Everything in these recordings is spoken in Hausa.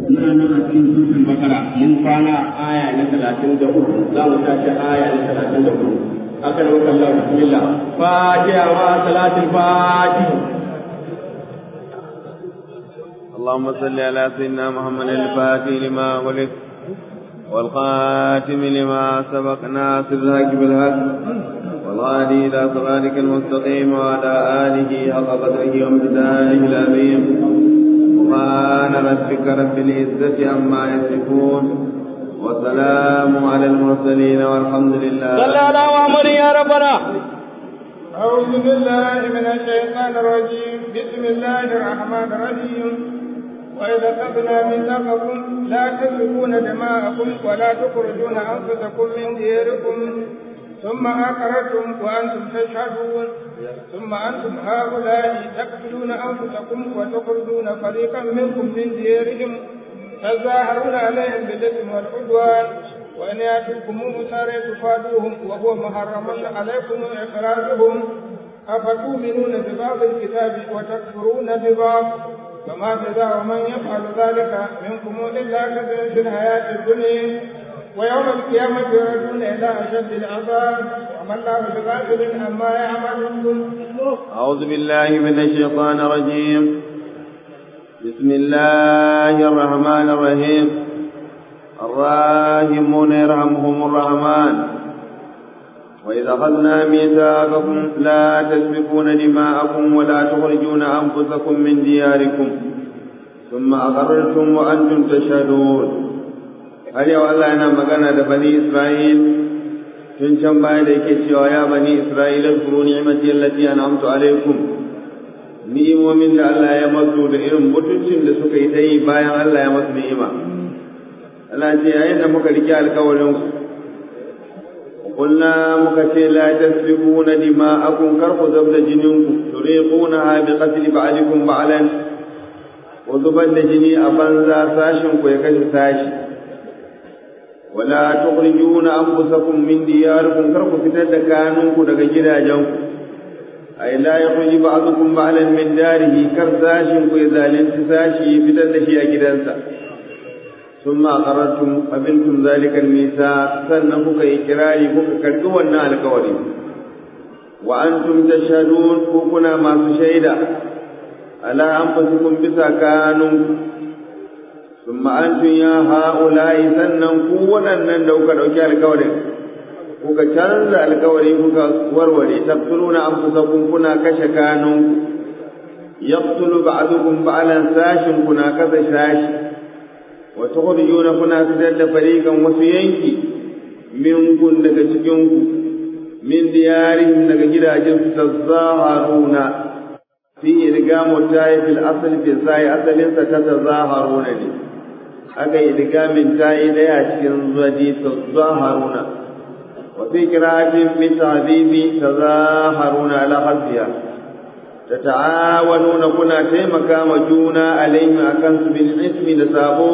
muna nan a cikin suratul bakara mun kwana aya na talatin da uku za mu tashi aya na talatin da uku aka da maka Allah bismillah fatiha wa salatul fatih اللهم صل على سيدنا محمد الفاتح لما ولد والخاتم لما سبق ناصر الحق بالحق والغادي إلى صراطك المستقيم وعلى آله حق قدره وامتدانه العظيم سبحان ربك رب العزة عما يصفون وسلام على المرسلين والحمد لله صلى على محمد يا ربنا أعوذ بالله من الشيطان الرجيم بسم الله الرحمن الرحيم وإذا أخذنا ميثاقكم لا تسفكون دماءكم ولا تخرجون أنفسكم من دياركم ثم أقررتم وأنتم تشهدون ثم أنتم هؤلاء تقتلون أنفسكم وتخرجون فريقا منكم من ديارهم تظاهرون عليهم بالإثم والعدوان وإن يأتوكم مسارى تفادوهم وهو محرم عليكم إخراجهم أفتؤمنون ببعض الكتاب وتكفرون ببعض فما جزاء من يفعل ذلك منكم إلا خزي في الحياة الدنيا ويوم القيامة يردون إلى أشد العذاب وما الله بغافل عما يعملون أعوذ بالله من الشيطان الرجيم بسم الله الرحمن الرحيم الراحمون يرحمهم الرحمن وإذا أخذنا ميثاقكم لا تسفكون دماءكم ولا تخرجون أنفسكم من دياركم ثم أقررتم وأنتم تشهدون har yau Allah yana magana da bani Isra'il tun can baya da yake cewa ya bani Isra'il zkuru ni'mati allati an'amtu alaikum ni'imomin da Allah ya masu da irin mutuncin da suka yi ta yi bayan Allah ya masu ni'ima Allah ce yayin da muka rike alkawarin ku قلنا مكتي لا تسفكون دماءكم كرق زبد جنينكم تريقونها بقتل بعضكم بعلا وزبد جني أبنزا ساشنكم يكشف ساشي ولا تخرجون أنفسكم من دياركم كرق فتد كانونكم دك جراجنكم أي لا يخرج بعضكم بعلا من داره كرساشنكم إذا لانتساشي فتد شيء جدنسا ثم أقررتم قبلتم ذلك الميثاق سنفك إكراري فك كركونا الكوري وأنتم تشهدون فكنا ما تشهد على أنفسكم بسكانكم ثم أنتم يا هؤلاء سنن قونا لو كدوك الكوري kuka canza alkawari kuka warware taqtuluna anfusakum kuna kashe kanunku yaqtulu ba'dukum ba'lan sashin kuna kasa sashi وتخرجون كنا fitar da fariqan wasu yanki minkun daga cikinku min diyarihim daga gidajen su tazaharuna fi idgamu tayi fil asl fi sai asalin sa ta tazaharuna ne aka idgamin tayi daya cikin zuwadi tazaharuna wa fi qira'atin min ta'dibi tazaharuna ala khazfiya tata'awanuna kuna taimaka ma juna alaihim akan su bil ismi da sabo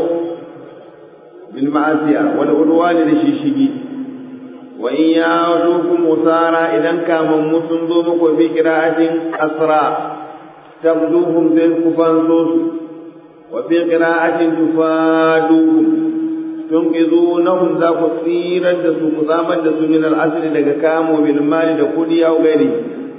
بالمعصية والعدوان للشيشي وإن يعودوكم أسارى إذا كان مسلم ذوبك في قراءة أسرى تغدوهم في الكفانسوس وفي قراءة تفادوهم تنقذونهم ذاك سيرا دسوك ضاما دسو من الأسل لك كاموا بالمال دكولي أو غيره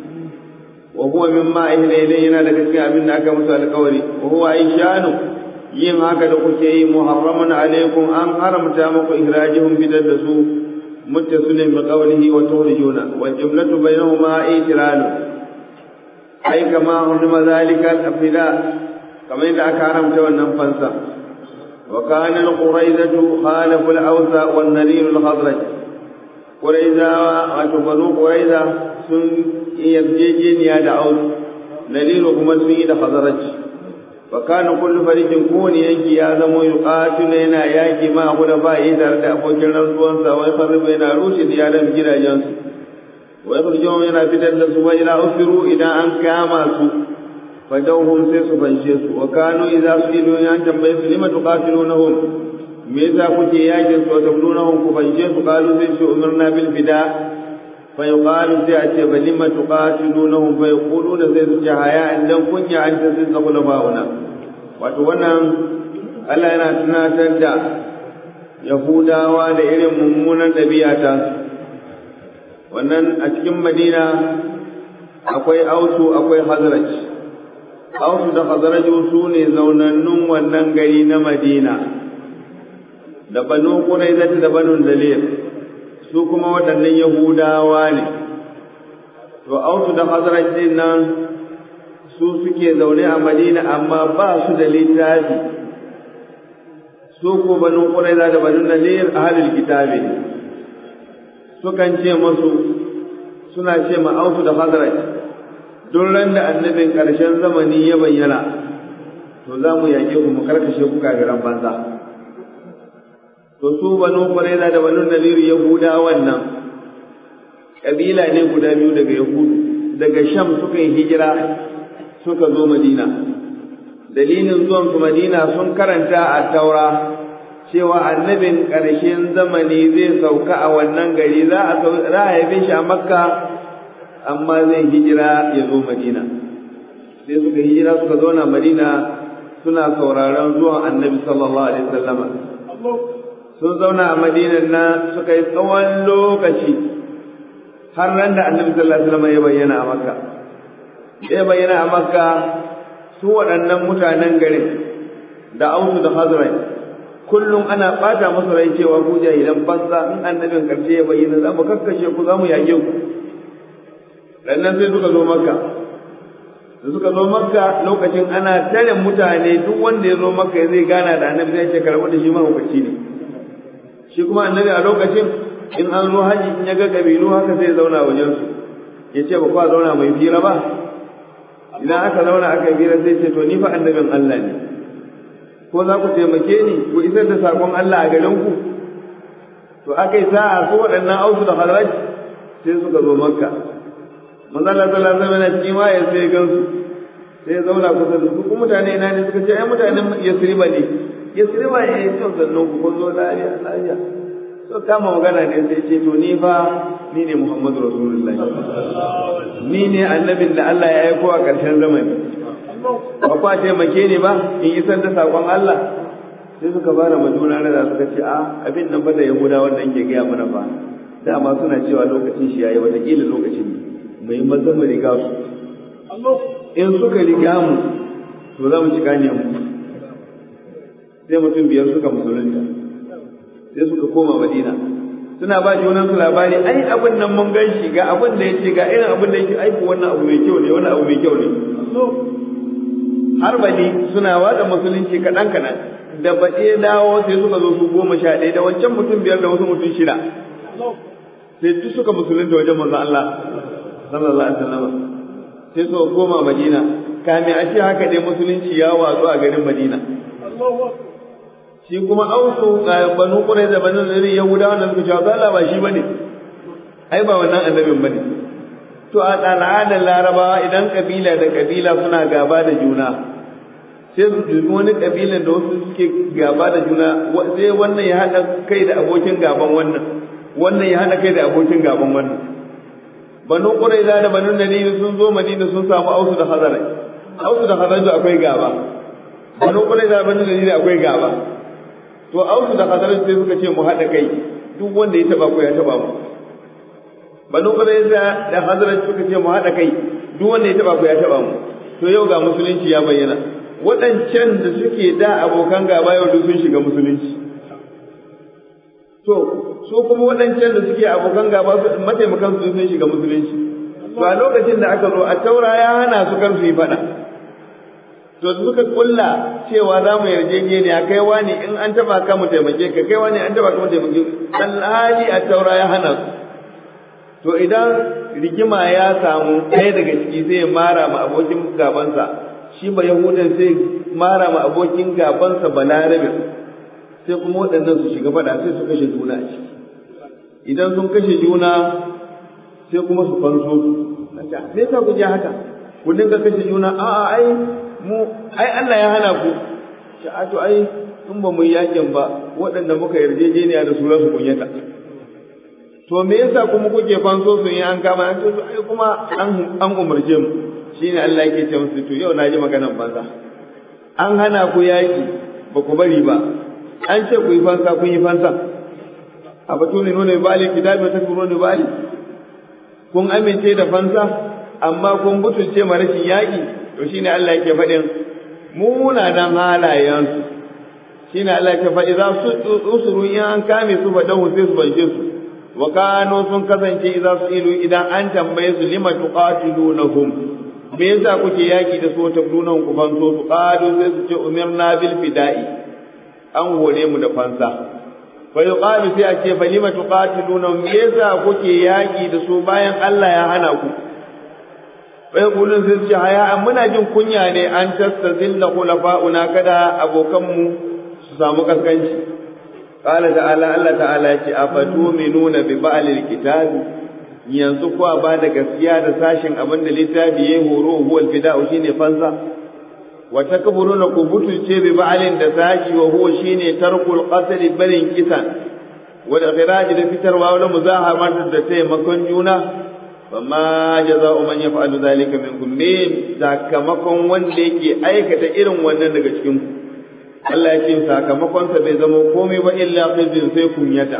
وهو مما أهل إلينا لك كامل أكا القولي وهو إنشانه yin haka da kuke yi muharraman alaikum an haramta muku ihrajihum fitar da su muttasilin bi qawlihi wa tukhrijuna wal jumlatu bainahuma i'tiral ai kama hurma zalika al-afila kamar yadda aka haramta wannan fansa wa kana al-quraizatu khalafu al-awsa wan nadir al-khadraj quraiza wato banu quraiza sun yarjejeniya da aus nadiru kuma sun yi da khadraj وكان كل فريق كون ينكي يا زمو يقاتل ينا ياكي ما هو با يدار da abokin rantsuwan sa wai farbe yana rushe diyaran gidajen su wai farjon yana fitar da su wai ila ufiru idan an kama su fadawhum sai su fanshe su wa kanu idza su'ilu yan tambaye su lima tuqatilunahum me yasa kuke yakin su tabdunahum ku fanshe su qalu sai su umirna bil fida fa yuqalu sai a ce balima tuqatilunahum fa yaquluna sai su ce haya dan kunya an ta sai zakula bauna wato wannan Allah yana tunatar da Yahudawa da irin mummunan ɗabi'a ta wannan a cikin Madina akwai Ausu akwai Hazraj Ausu da Hazraj su ne zaunannun wannan gari na Madina da Banu Qurayza da Banu Dalir su kuma waɗannan Yahudawa ne to Ausu da Hazraj din nan su suke zaune a Madina amma ba su da littafi su ko banu Qurayza da banu Nadir ahlul kitabi sukan ce musu suna ce ma Ausu da Hazraj duk ran da annabin ƙarshen zamani ya bayyana to za mu yaƙe ku mu karkashe ku kafiran banza to su banu Qurayza da banu Nadir Yahuda wannan kabila ne guda biyu daga Yahudu daga Sham suka yi hijira suka zo Madina. Dalilin zuwan su Madina sun karanta a taura cewa annabin ƙarshen zamani zai sauka a wannan gari za a haife shi a Makka amma zai hijira ya zo Madina. Sai suka hijira suka zauna Madina suna sauraron zuwan annabi sallallahu alaihi wasallama. Sun zauna a Madina na suka yi tsawon lokaci har nan da annabi sallallahu alaihi wasallama ya bayyana a Makka. ya bayyana a makka su waɗannan mutanen garin da ausu da hazrai kullum ana ɓata musu rai cewa ku jahilan banza in annabin ƙarshe ya bayyana za mu kakkashe ku za mu yage ku rannan sai suka zo makka da suka zo makka lokacin ana tare mutane duk wanda ya zo makka ya zai gana da annabi zai ce karɓi da shi mahaukaci ne shi kuma annabi a lokacin in an zo haji in ya ga kabilu haka sai ya zauna wajensu ya ce ba kwa zauna mai fira ba idan aka zauna aka yi hira sai ce to ni fa annabin Allah ne ko za ku taimake ni ku isar da sakon Allah a garin ku to aka yi sa'a su waɗannan ausu da halaj sai suka zo makka manzo Allah sallallahu alaihi wasallam shi ma ya sai gansu sai ya zauna kusa da su ku mutane ina ne suka ce ai mutanen Yasriba ne Yasriba ne ya ce sannan ku kun zo lafiya lafiya so kama magana ne sai ce to ni fa ni ne Muhammadu Rasulullahi ni ne annabin da Allah ya aiko a ƙarshen zamani ba kwa taimake ni ba in isar da saƙon Allah sai suka fara majuna da suka ce a abin nan ba da Yahuda wanda ke gaya mana ba dama suna cewa lokacin shi yayi wataƙila lokacin mai maza mu riga su in suka riga mu to za mu ci gane mu sai mutum biyar suka musulunta sai suka koma Madina suna ba junan su labari ai abin nan mun gan shi ga abin da yake ga irin abin da yake aiko wannan abu mai kyau ne wannan abu mai kyau ne har bani suna wada musulunci kaɗan kaɗan da baɗe dawo sai suka zo su goma sha ɗaya da wancan mutum biyar da wasu mutum shida sai duk suka musulunta wajen manzon Allah sallallahu alaihi wasallam sai suka koma Madina kame a ce haka dai musulunci ya watsu a garin Madina shi kuma ausu banu kurai da banu zuri yahuda wannan suka cewa Allah ba shi bane ai ba wannan annabin bane to a al'adar larabawa idan kabila da kabila suna gaba da juna sai su dubi wani kabilan da wasu suke gaba da juna sai wannan ya haɗa kai da abokin gaban wannan wannan ya haɗa kai da abokin gaban wannan banu kurai da banu nadir sun zo madina sun samu ausu da hazara ausu da hazara akwai gaba banu kurai da banu nadir akwai gaba to ausu da hadarin sai suka ce mu haɗa kai duk wanda ya taba ku ya taba mu banu qurayza da hadarin suka ce mu haɗa kai duk wanda ya taba ku ya taba mu to yau ga musulunci ya bayyana waɗancan da suke da abokan gaba yau duk sun shiga musulunci to su kuma waɗancan da suke abokan gaba mataimakan su sun shiga musulunci to a lokacin da aka zo a taura ya hana su kar su yi faɗa to suka kulla cewa za mu yarjejeniya kai wani in an taba ka mu taimake ka kai wani an taba ka mu taimake alhali a taura ya hana su to idan rigima ya samu ɗaya daga ciki sai ya mara ma abokin gabansa shi ba yahudan sai mara ma abokin gabansa balarabe sai kuma waɗannan su shiga faɗa sai su kashe juna a ciki idan sun kashe juna sai kuma su fanso su me yasa ku ji haka ku dinga kashe juna a'a ai mu ai Allah ya hana ku ce a to ai in ba mu yi yakin ba waɗanda muka yarjejeniya da su su kunyata to me yasa kuma kuke fanso su yi an kama an ce to ai kuma an an umarce mu shine Allah yake ce musu to yau na ji maganar banza an hana ku yaki ba ku bari ba an ce ku yi fansa kun yi fansa a batu ne nuna bali kitabi ta kuro ne bali kun amince da fansa amma kun butulce ma rashin yaƙi to shine Allah yake faɗin munanan halayensu shine Allah yake faɗi za su usuru in an kame su faɗan sai su banshe su wa kano sun kasance idza su ilu idan an tambaye su lima tuqatilunahum me yasa kuke yaki da su tabdunan ku fanso su qalu sai su ce umirna bil fida'i an hore mu da fansa fa yuqalu sai a ce fa lima tuqatilunahum me yasa kuke yaki da su bayan Allah ya hana ku fa yaqulun sai su ce haya muna jin kunya ne an tastazilla khulafa'una kada abokanmu su samu kaskanci qala ta'ala Allah ta'ala ya ce afatuminuna bi ba'lil kitabi yanzu kuwa ba da gaskiya da sashin abin da littafi ya horo huwa fida'u shine fansa wa takburuna ku butulce bi ba'alin da sashi wa huwa shine tarkul qatl barin kisan wa ikhraj da fitarwa wala muzahamat da taimakon juna fama jaza'u man yaf'alu dhalika minkum min sakamakon wanda yake aikata irin wannan daga cikin ku Allah ya ce sakamakon sa bai zama komai ba illa khizyun sai kunyata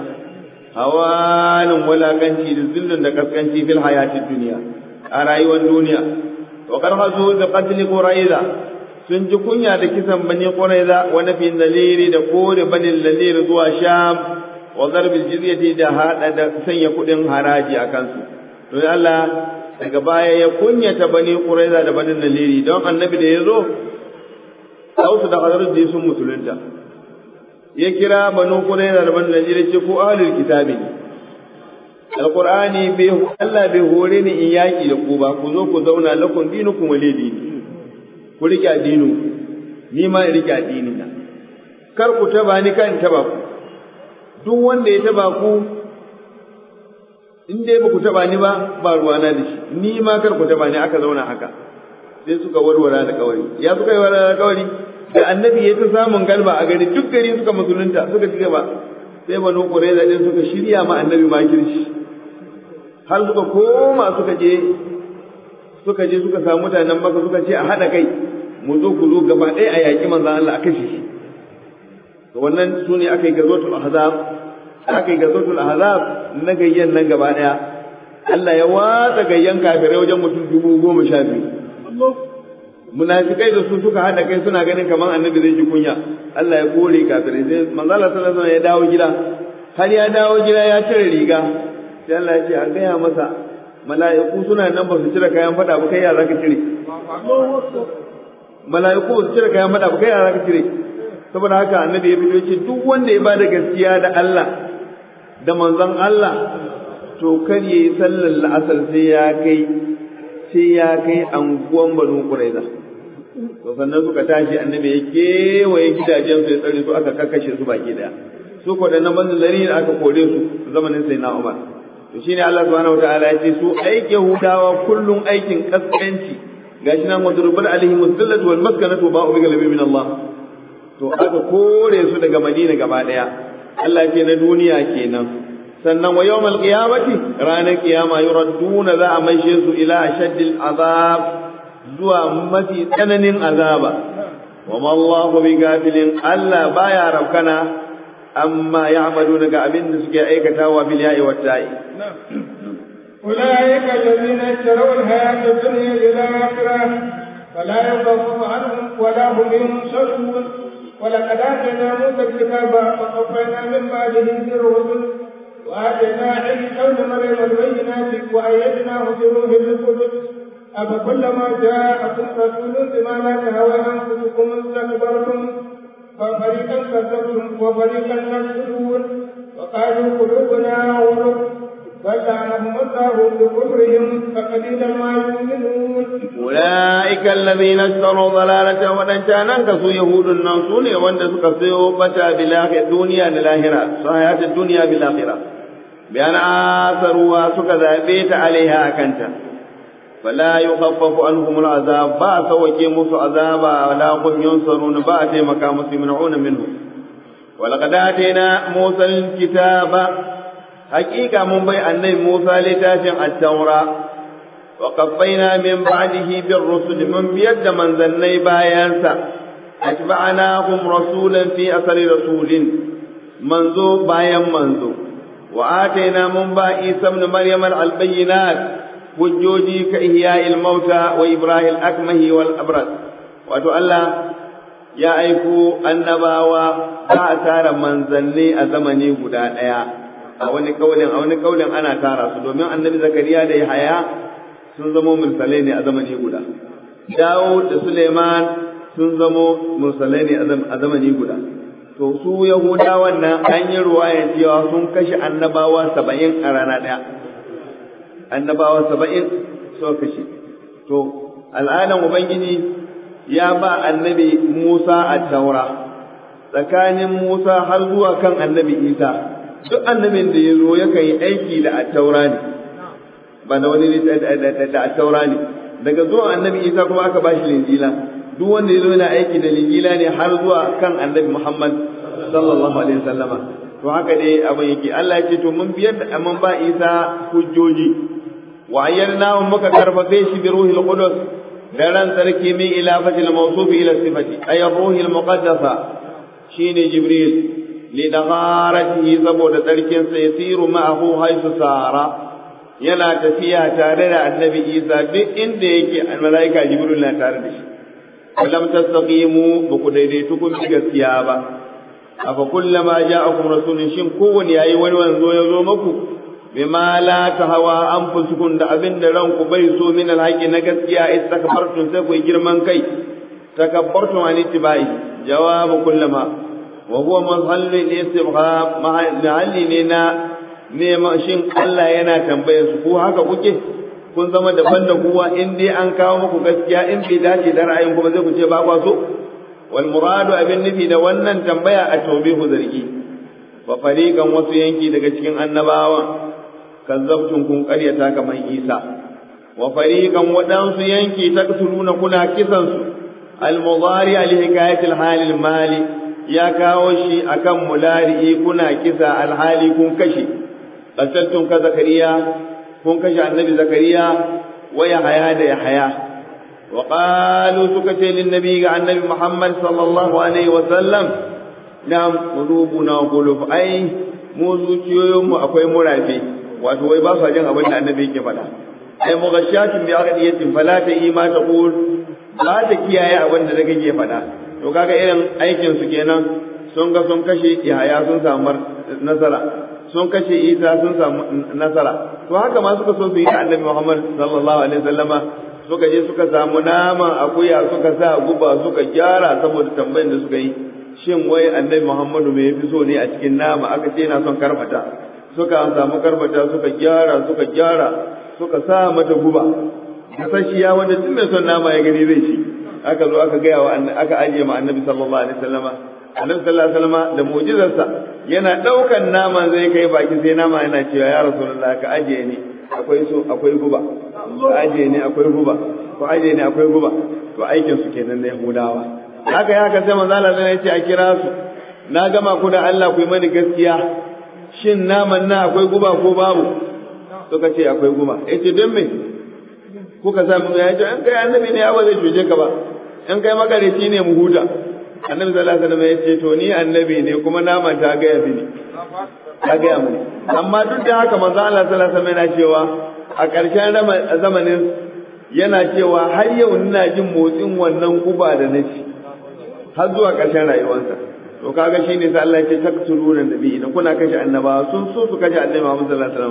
hawanin wulakanci da zillin da kaskanci fil hayati duniya a rayuwar duniya to kar hazo da qatl quraiza sun ji kunya da kisan bani quraiza wa nafi daliri da kore bani daliri zuwa sham wa zarbil jizyati da hada da sanya kudin haraji a kansu to Allah daga baya ya kunyata bani quraiza da bani daliri don annabi da yazo Ausu da Hazrat sun musulunta ya kira banu Qurayza da banu Najira ce ko ahlul kitabi Alqur'ani bai Allah bai hore ni in yaki da ku ba ku zo ku zauna lakum dinukum wali dini ku rike addinu ni ma in rike addini na kar ku taba ni kan taba ku duk wanda ya taba ku in dai ba ku taba ni ba ba ruwana da shi ni ma kar ku taba ni aka zauna haka sai suka warware da kawari ya suka yi warware da kawari da annabi ya ta samun galba a gari duk gari suka musulunta suka ci gaba sai banu qurayza din suka shirya ma annabi makirci har suka koma suka je suka je suka samu mutanen maka suka ce a hada kai mu zo ku zo gaba ɗaya a yaƙi manzon Allah a kashe shi to wannan su ne aka yi gazotul ahzab aka yi gazotul ahzab na gayyan nan gaba ɗaya Allah ya watsa gayyan kafirai wajen mutum dubu goma sha biyu munafikai da su suka hada kai suna ganin kamar annabi zai ji kunya Allah ya kore kafirai sai manzo Allah sallallahu alaihi ya dawo gida har ya dawo gida ya cire riga sai Allah ya ce a gaya masa mala'iku suna nan ba su cire kayan fada ba kai ya zaka cire mala'iku ba su cire kayan fada ba kai ya zaka cire saboda haka annabi ya fito ce duk wanda ya bada gaskiya da Allah da manzon Allah to kar yayi sallar la'asar sai ya kai sai ya kai anguwan banu Quraiza to sannan suka tashi annabi ya kewaye gidajen su ya tsare su aka kakkashe su baki daya su ko da nan banzan zari aka kore su zamanin sai na Umar to shine Allah subhanahu wataala ya ce su aike hudawa kullum aikin kaskanci gashi nan wadrubal alaihim zillatu wal maskanatu ba'u bi galabi min Allah to aka kore su daga Madina gaba daya Allah ce na duniya kenan sannan wa yawmal qiyamati ranar kiyama yuradduna za a maishe su ila ashaddil azab zuwa mafi tsananin azaba wa ma Allahu bi gafilin Allah baya rabkana amma ya'maluna ga abin da suke aikatawa bil ya'i wat ta'i أولئك الذين اشتروا الحياة الدنيا بالآخرة فلا يخفف عنهم ولا هم ينصرون ولقد آتينا موسى الكتاب وقفينا من بعده بالرسل وآتينا عيسى ابن مريم البينات وأيدناه بروح القدس أفكلما جاءكم رسول بما لا تهوى أنفسكم استكبرتم ففريقا كذبتم وفريقا تقتلون وقالوا قلوبنا غلف بل لعنهم الله بكفرهم فقليلا ما يؤمنون أولئك الذين اشتروا ضلالة ودنشانا كسو يهود النصون وان سكسيو بتا بالآخرة الدنيا للآخرة صحيحة الدنيا بالآخرة بأن آثروا سكذا بيت عليها أكنتا فلا يخفف عنهم العذاب با سوكي مس عذابا ولا هم ينصرون با تيمكا يمنعون منه ولقد آتينا موسى الكتاب حقيقة من بي أن موسى لتافع التوراة وقفينا من بعده بالرسل من بيد من ذني بايانسا atba'nahum rasulan fi asari rasulin manzo bayan manzo wa ataina mun ba isa ibn maryam al-bayyinat hujjoji ka ihya'il mauta wa ibrahim akmahi wal abras wato Allah ya aiko annabawa ba a tara manzanni a zamani guda ɗaya a wani kaulin a wani kaulin ana tara su domin annabi zakariya da yahaya sun zamo mursalai ne a zamani guda Dawud da Suleiman sun zamo mursalai ne a zamani guda to su yahudawan nan an yi ruwayan cewa sun kashe annabawa saba'in a rana ɗaya annabawa saba'in suka kashe to al'adan ubangiji ya ba annabi musa a taura tsakanin musa har zuwa kan annabi isa duk annabin da ya zo yakan yi aiki da attaura ne ba da wani da attaura ne daga zuwa annabi isa kuma aka ba shi linjila duk wanda ya zo yana aiki da linjila ne har zuwa kan annabi muhammad sallallahu alaihi wasallama to haka dai abin yake Allah ya ce to mun biyar da mun ba isa hujjoji wa ayyarna muka karfafe shi bi ruhil qudus da ran sarki min ilafatil mawsuf ila sifati ay ruhil muqaddasa shine jibril li dagharatihi saboda tsarkin sa yasiru ma'ahu haythu sara yana tafiya tare da annabi isa duk inda yake malaika jibril na tare da shi lam tastaqimu ba ku daidaitu kun bi gaskiya ba afa kullama ja'akum rasulun shin kowani yayi wani wanzo ya zo muku bima la tahawa anfusukum da abin da ranku bai so min alhaqi na gaskiya istakbartum sai ku girman kai takabbartum an ittibai jawabu kullama wa huwa mahallu al-istibham mahalli ne na nema shin Allah yana tambayar su ko haka kuke kun zama daban da kowa in dai an kawo muku gaskiya in bai dace da ra'ayin ku ba zai ku ce ba kwa so wal muradu abin nufi da wannan tambaya a tawbihu zargi wa fariqan wasu yanki daga cikin annabawa kazzabtum kun qaryata kamar Isa wa fariqan wadansu yanki taksuluna kuna kisan su al mudari al hikayat al hal al mali ya kawo shi akan mulari kuna kisa al hali kun kashe qataltum ka zakariya kun kashe annabi zakariya wa yahaya da yahaya wa qalu suka ce lin nabi ga annabi muhammad sallallahu alaihi wa sallam nam qulubuna qulub ai mu zuciyoyin mu akwai murafi wato wai ba sa jin abin da annabi yake faɗa ai mughashatun bi aqdiyatin fala ta ima ta qul ba ta kiyaye abin da kake faɗa to kaga irin aikin su kenan sun ga sun kashe yahaya sun samu nasara sun kashe isa sun samu nasara to haka ma suka so su yi da annabi muhammad sallallahu alaihi wasallama suka je suka samu naman akuya suka sa guba suka gyara saboda tambayin da suka yi shin wai annabi muhammadu me yafi so ne a cikin nama aka ce yana son karbata suka samu karbata suka gyara suka gyara suka sa mata guba kasashiya wanda duk mai son nama ya gani zai ci aka zo aka gaya wa aka ajiye ma annabi sallallahu alaihi wasallama annabi sallallahu alaihi wasallama da mu'jizarsa yana daukan naman zai kai baki sai nama yana cewa ya rasulullah ka ajiye ni akwai so akwai guba ka ajiye ni akwai guba ko ajiye ni akwai guba to aikin su kenan na yahudawa haka ya haka sai manzo Allah ya ce a kira su na gama ku da Allah ku yi mani gaskiya shin naman na akwai guba ko babu suka ce akwai guba yace don me kuka sa mu ya ce an kai annabi ne ba zai cuce ka ba in kai makareci ne mu huta annabi sallallahu alaihi wasallam ya ce to ni annabi ne kuma naman ta ga yafi ni ta ga mu amma duk da haka manzo Allah sallallahu alaihi wasallam yana cewa a ƙarshen zamanin yana cewa har yau ina jin motsin wannan guba da na ci har zuwa ƙarshen rayuwarsa to kaga shine sai Allah ya ce taktuluna nabi da kuna kashe annabawa sun so su kashe annabi Muhammad sallallahu alaihi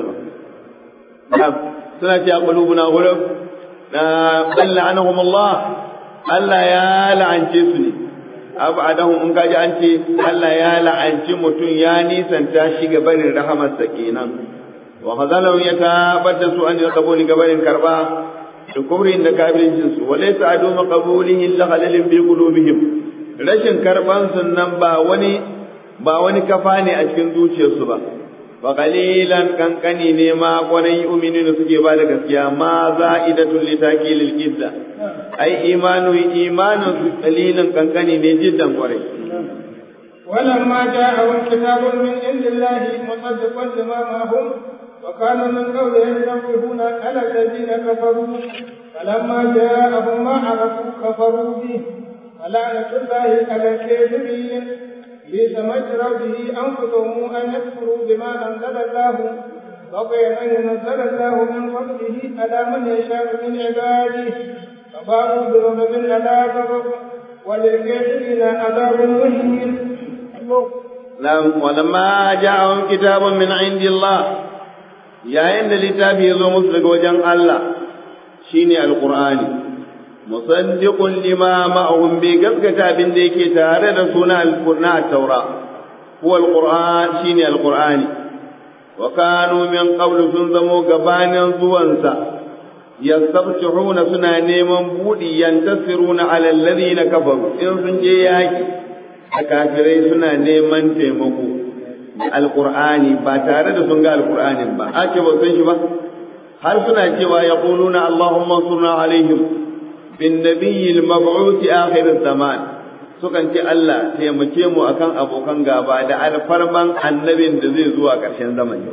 wasallam suna cewa qulubuna ghulub na bal la'anahum Allah Allah ya la'ance su ne abadahum in kaji an ce Allah ya la'anci mutum ya nisanta shi ga barin rahamarsa kenan wa khazalahu ya tabbata su an qabuli ga barin karba da kubrin da kabirin su wa laysa adu maqbulihi illa khalalin bi qulubihim rashin karban nan ba wani ba wani kafa ne a cikin zuciyarsu ba wa qalilan kankani ne ma kwanan yu'minuna suke ba da gaskiya ma za'idatul litakilil qidda ai imanu imanin su qalilan kankani ne jiddan kwarai ولما جاءهم كتاب من عند الله مصدقا لما معهم وكانوا من قوله ينفقون على الذين كفروا فلما جاءهم ما عرفوا كفروا به ولعنة الله على الكاذبين بئس ما اشتروا به أنفسهم أن يكفروا بما أنزل الله بغيا أن ينزل الله من فضله على من يشاء من عباده فباءوا بغضب على غضب وللكافرين عذاب مهين ولما جاءهم كتاب من عند الله yayin da littafi ya zo musu daga wajen Allah shine alqur'ani musaddiqun lima ma'ahum bi gaskata abin da yake tare da suna alqur'ani at-taura huwa alqur'an shine alqur'ani wa kanu min qablu sun zamo gabanin zuwansa yastabtihuna suna neman budi yantasiruna ala alladhina kafaru in sun je yaki kafirai suna neman taimako alqur'ani ba tare da sun ga alqur'anin ba ake ba san shi ba har suna cewa yaquluna allahumma surna alaihim bin nabiyyi al-mab'uth akhir zaman sukan ce Allah taimake mu akan abokan gaba da alfarman annabin da zai zuwa ƙarshen zamani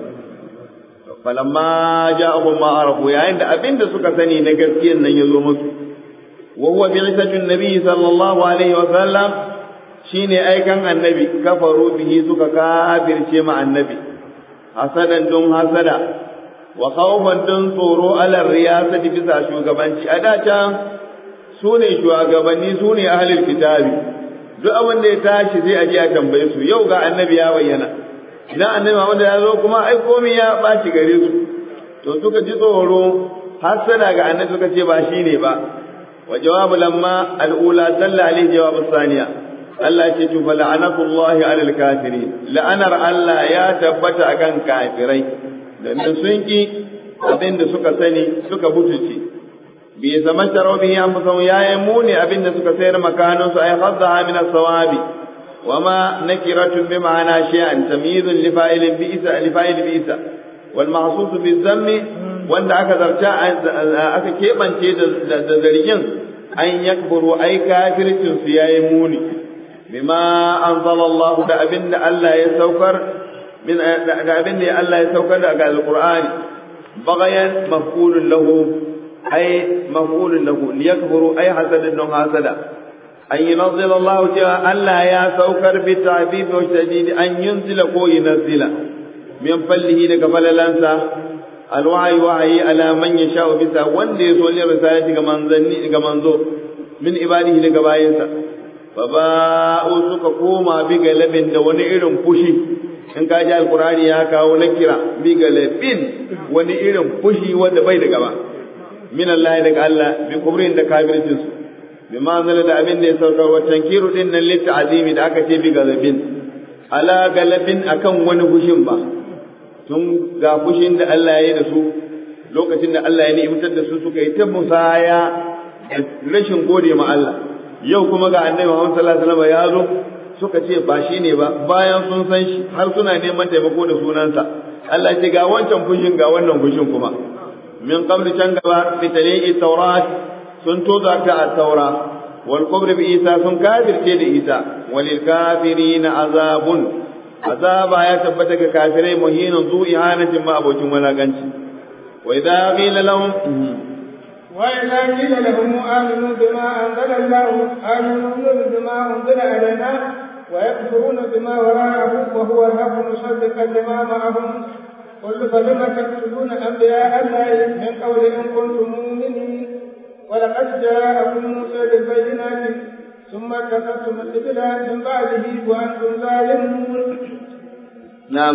falamma ja'ahum ma arafu yayin da abinda suka sani na gaskiyan nan ya zo musu wa huwa bi'isatun nabiy sallallahu alaihi wa sallam shine aikan annabi kafaru bihi suka kafirce ma annabi hasadan don hasada wa khawfan don tsoro ala riyasati bisa shugabanci a da can su ne shugabanni su ne ahlul kitabi duk abin da ya tashi sai a je a tambaye su yau ga annabi ya bayyana idan annabi Muhammad ya zo kuma ai komai ya baci gare su to suka ji tsoro hasada ga annabi suka ce ba shine ba wa jawabu lamma al'ula salla alaihi jawabu saniya Allah ce to fa la'anatullahi alal kafirin la'anar Allah ya tabbata akan kafirai domin sun ki abin da suka sani suka butuce bi zaman taro bi an fusan yayi muni abin da suka sayar makanin su ay khadha min as-sawabi wama nakiratun bi ma'ana shay'an tamyizun li fa'ilin bi isa li fa'il bi isa wal mahsus bi dhammi wanda aka zarta aka kebance da zargin an yakburu ay kafircin su yayi muni bima anzala Allah da abin da Allah ya saukar min da abin da Allah ya saukar daga alqur'ani bagayan maf'ulun lahu أي مفعول له ليكفروا أي حسد دون حسدا أن ينزل الله تعالى ألا يا سوكر بالتعبيب والشديد أن ينزل كو ينزل من فله لك فللنسى الوعي وعي على من يشاء بسا وندي يسولي رسالة كمن زو من عباده لك باينسا فباءوا suka koma bi galabin da wani irin fushi in ka ji alkurani ya kawo na kira bi galabin wani irin fushi wanda bai da gaba min Allah daga Allah bi kubrin da kafircin su bi manzala da abin da ya sauka wa tankiru din nan lit azimi da aka ce bi galabin ala galabin akan wani fushin ba tun ga fushin da Allah ya yi da su lokacin da Allah ya ni'imtar da su suka yi ta musaya rashin gode ma Allah yau kuma ga annabi Muhammad sallallahu alaihi wasallam ya zo suka ce ba shi ne ba bayan sun san shi har suna neman taimako da sunansa Allah ce ga wancan fushin ga wannan fushin kuma من قبل تنقبا بتليء التوراة سنتوضع التوراة والكبر بإيسى سن كافر تيد إيسى وللكافرين عذاب عذاب يثبتك كافرين مهين ذو إهانة ما أبو ولا قنش وإذا قيل لهم وإذا قيل لهم آمنوا بما أنزل الله آمنوا بما أنزل علينا ويكفرون بما وراءه وهو الحق مصدقا لما معهم قل فلم تقتلون أنبياء الله من قول إن كنتم مؤمنين ولقد جاءكم موسى بالبينات ثم اتخذتم الإبل من بعده وأنتم ظالمون نعم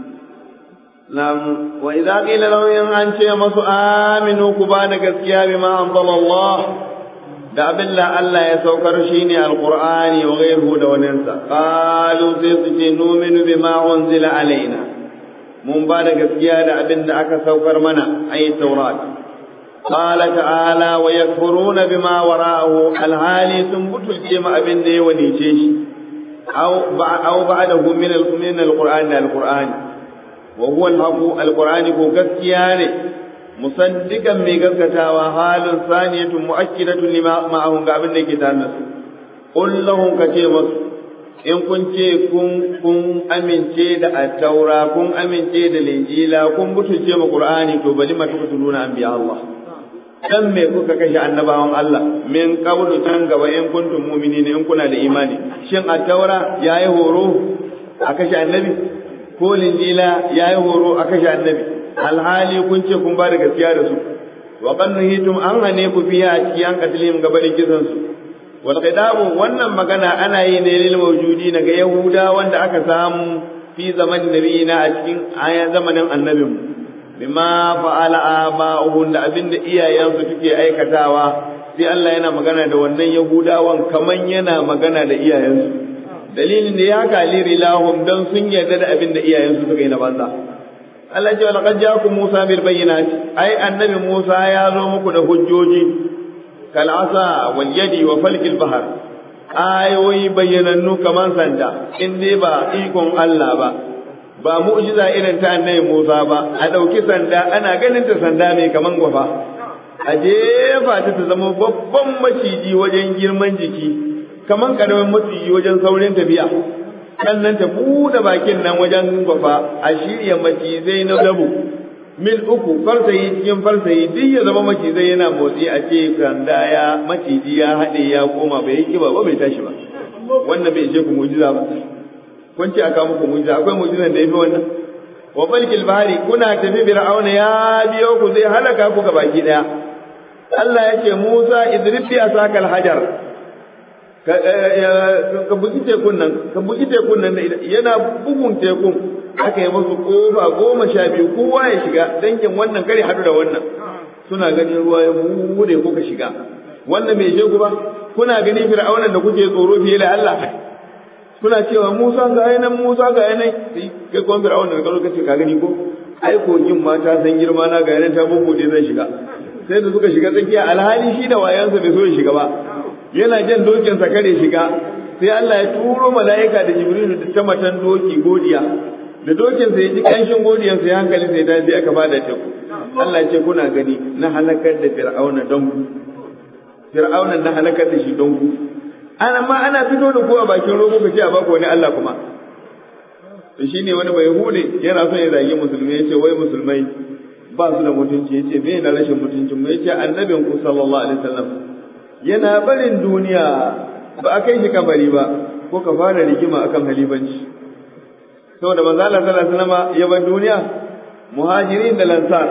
نعم وإذا قيل لهم إن أنت مس آمنوا كبان gaskiya بما أنزل الله da abin da Allah ya saukar shi ne alƙur'ani wa ghairuhu da waninsa qalu sai su ce numinu bima unzila alaina mun ba da gaskiya da abin da aka saukar mana ai taurat qala ta'ala wa yakfuruna bima wara'ahu alhali sun butulce ma abin da ya wanice shi aw aw ba'dahu min al-min al-qur'an al-qur'an wa huwa al-haqu al-qur'ani ko gaskiya ne musaddiqan mai gaskatawa halin saniyatun mu'akkidatun lima ma'ahum ga abin da yake tare da su qul lahum kace masu in kun ce kun kun amince da attaura kun amince da linjila kun butulce ma qur'ani to bali ma tukutuluna anbiya Allah dan me kuka kashe annabawan Allah min qablu tan gaba in kuntum mu'minin in kuna da imani shin at-taura yayi horo a kashe annabi ko linjila yayi horo a kashe annabi alhali kun ce kun ba da gaskiya da su wa qad nuhitum an hane ku fiya a cikin katilin gabarin kisan su wal qidabu wannan magana ana yi ne lil mawjudi ga yahuda wanda aka samu fi zamanin nabiyina a cikin ayan zamanin annabinmu bima fa'ala aba'uhum da abinda iyayensu suke aikatawa sai Allah yana magana da wannan yahudawan kaman yana magana da iyayensu dalilin da ya kaliri lahum dan sun yarda da abinda iyayensu suka yi na banza Allah ce laqad ja'akum Musa bil bayyinati ai annabi Musa ya zo muku da hujjoji kal asa wal yadi wa falkil bahr ayoyi bayyanannu kaman sanda in dai ba ikon Allah ba ba mu'jiza irin ta annabi Musa ba a ɗauki sanda ana ganin ta sanda mai kaman gwafa a jefa ta ta zama babban maciji wajen girman jiki kaman karamin maciji wajen saurin tafiya sannan ta buɗe bakin nan wajen gwafa a shirya macizai na dabu mil uku farsayi cikin farsayi duk ya zama macizai yana motsi a ce sanda ya maciji ya haɗe ya koma bai yi kiba ba bai tashi ba wannan bai ce ku mu'jiza ba kun ce aka muku mujiza akwai mujizan da yafi wannan wa balkil bahari kuna tafi fir'auna ya biyo ku zai halaka ku ga baki daya Allah ya ce Musa idrib bi asakal hajar ka ka bugi tekun nan ka bugi tekun nan yana bugun tekun aka yi musu kofa goma sha biyu kowa ya shiga dangin wannan kare hadu da wannan suna ganin ruwa ya bude kuka shiga wannan bai shegu ba kuna ganin fir'auna da kuke tsoro fiye da Allah kuna cewa Musa ga nan Musa ga nan sai kai kuma Fir'aun da karo kace ka gani ko ai kogin ma ta san girma na ga nan ta bubude zan shiga sai da suka shiga tsakiya alhali shi da wayansa bai so ya shiga ba yana jan dokin sa kare shiga sai Allah ya turo mala'ika da Jibrilu da ta matan doki godiya da dokin sa ya ji kanshin godiyan sa ya hankali sai ta sai aka bada teku Allah ya ce kuna gani na halakar da Fir'auna don ku Fir'auna na halakar da shi don ku ana ma ana fito da ku a bakin rogo ka ce a baku wani Allah kuma to shine wani bai hude yana son ya zagi musulmi yace wai musulmai ba su da mutunci yace me na rashin mutuncin mu yace annabin ku sallallahu alaihi wasallam yana barin duniya ba a kai shi kabari ba ko ka fara rigima akan halifanci saboda manzo Allah sallallahu alaihi wasallam ya bar duniya muhajirin da lansar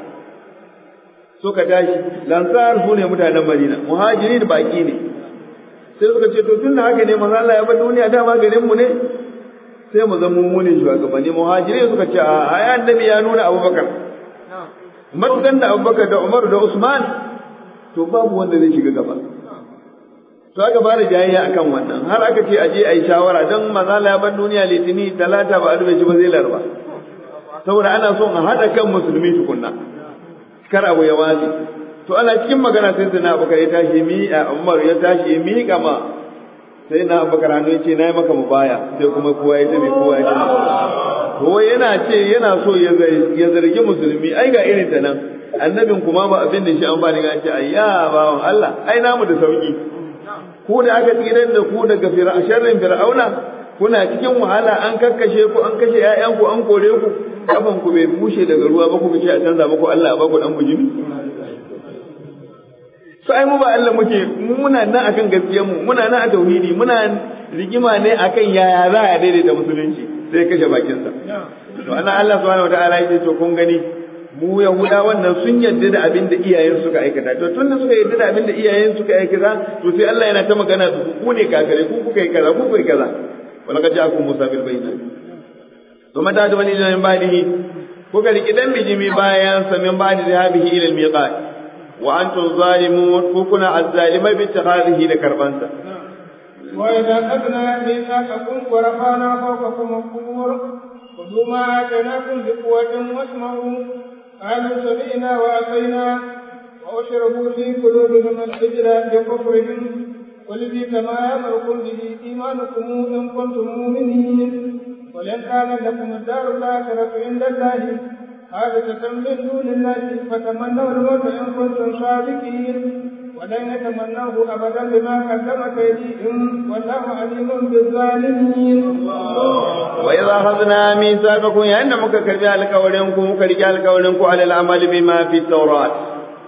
suka tashi lansar su ne mutanen Madina muhajirin baki ne sai suka ce to tun da haka ne manzo Allah ya bar duniya dama garin mu ne sai mu zama mu ne shugabanni muhajirai suka ce a ai annabi ya nuna Abubakar matukan da Abubakar da Umar da Usman to babu wanda zai shiga gaba to aka fara jayayya akan wannan har aka ce aje ayi shawara dan manzo Allah ya bar duniya litini talata ba albe ba zai larba saboda ana son a hada kan musulmi tukunna kar abu ya watsi to ana cikin magana sai sai na abubakar ya tashi mi a umar ya tashi ya miƙa ma sai na abubakar hannu ya ce na yi maka mubaya sai kuma kowa ya tabi kowa ya tabi to yana ce yana so ya zargi musulmi ai ga irin ta nan annabin kuma ba abin da shi an bani ga ce ayya bawan Allah ai namu da sauki ku da aka tsirar da ku daga sharrin fir'auna kuna cikin wahala an kakkashe ku an kashe ƴaƴanku an kore ku kafan ku bai bushe daga ruwa ba ku ce a canza muku Allah a baku dan bujimi to ai mu ba Allah muke muna nan akan gaskiyar mu muna nan a tauhidi muna rigima ne akan yaya za a daidaita musulunci sai kashe bakin sa to ana Allah subhanahu wataala yake to kun gani mu yahuda wannan sun yarda da abin da iyayen suka aikata to tun da suka yarda da abin da iyayen suka aikata to sai Allah yana ta magana da ku ne kakare ku kuka yi kaza ku kuka yi kaza wala kad ja'akum musa bil bayyinat to mata da wani min ba'dihi kuka riki dan bijimi bayan sa min ba'di dhahabihi ila al miqat wa antum zalimun ko kuna azzalimai bi takhadhihi da karbansa وإذا أخذنا ميثاقكم ورفعنا فوقكم الطور خذوا ما آتيناكم بقوة واسمعوا قالوا سمعنا وأتينا وأشربوا في قلوبهم الحجر بكفرهم قل بئس ما يأمركم به إيمانكم إن كنتم مؤمنين ولن كان لكم الدار الآخرة عند الله خالصة من دون الله فتمنوا الموت إن كنتم صادقين ولن يتمنوه أبدا بما قدمت أيديهم والله عليم بالظالمين وإذا أخذنا ميثاقكم يا إن مكة كرجال كولنكم كرجال كولنكم على العمل بما في التوراة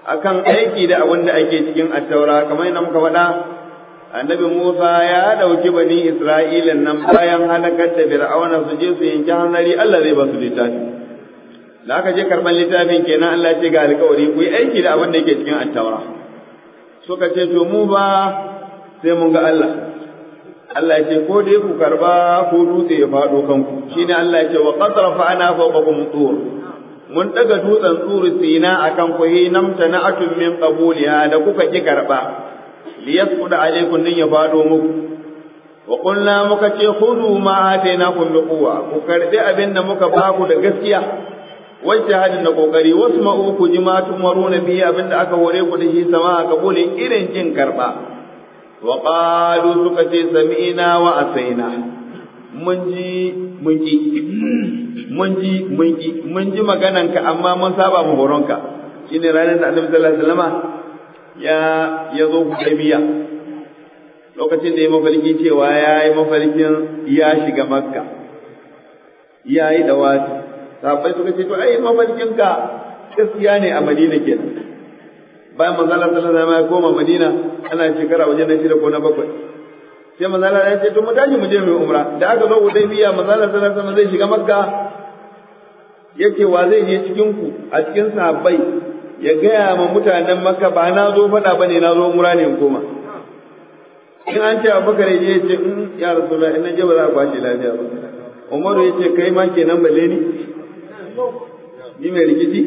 akan aiki da abin da ake cikin attaura kamar yadda muka faɗa annabi Musa ya ɗauki bani Isra'ila nan bayan halakar da Fir'auna su je su yanki hanzari Allah zai ba su littafi da aka je karɓar littafin kenan Allah ce ga alƙawari ku yi aiki da abin da yake cikin attaura suka ce to mu ba sai mun ga Allah Allah ya ce ko dai ku karba ko dutse ya faɗo kanku shine Allah ya ce wa qad rafa'na fawqakum tur mun daga dutsen tsuri sina akan ku hi namta na'atun min qabuliha da kuka ki karba liyasquda alaykum din ya faɗo muku wa qulna muka ce khudhu ma atainakum bi quwwa ku karbi abin da muka baku da gaskiya wacce hadin da kokari wasu ma'u ku ji ma tumaruna bihi abin da aka hore ku da shi sama a kabulin irin jin karba wa qalu suka ce sami'na wa asaina mun ji mun ki mun ji mun ki mun ji magananka amma mun saba mu horonka shine ranar da Annabi sallallahu alaihi wasallama ya ya zo Hudaybiya lokacin da ya mafarki cewa ya yi mafarkin ya shiga Makka ya yi dawati sahabbai suka ce to ai mafarkinka gaskiya ne a Madina kenan bayan manzo Allah sallallahu alaihi wasallam ya koma Madina ana shekara wajen na shida ko na bakwai sai manzo Allah ya ce to mu tashi mu je mu umra da aka zo Hudaybiya manzo Allah sallallahu alaihi wasallam zai shiga Makka yake wa zai je cikin ku a cikin sahabbai ya gaya ma mutanen Makka ba na zo faɗa bane na zo umra ne in koma in an ce Abubakar ya ce in ya Rasulullah in je ba za a kwace lafiya ba Umaru ya ce kai ma kenan balle ni ni mai rikici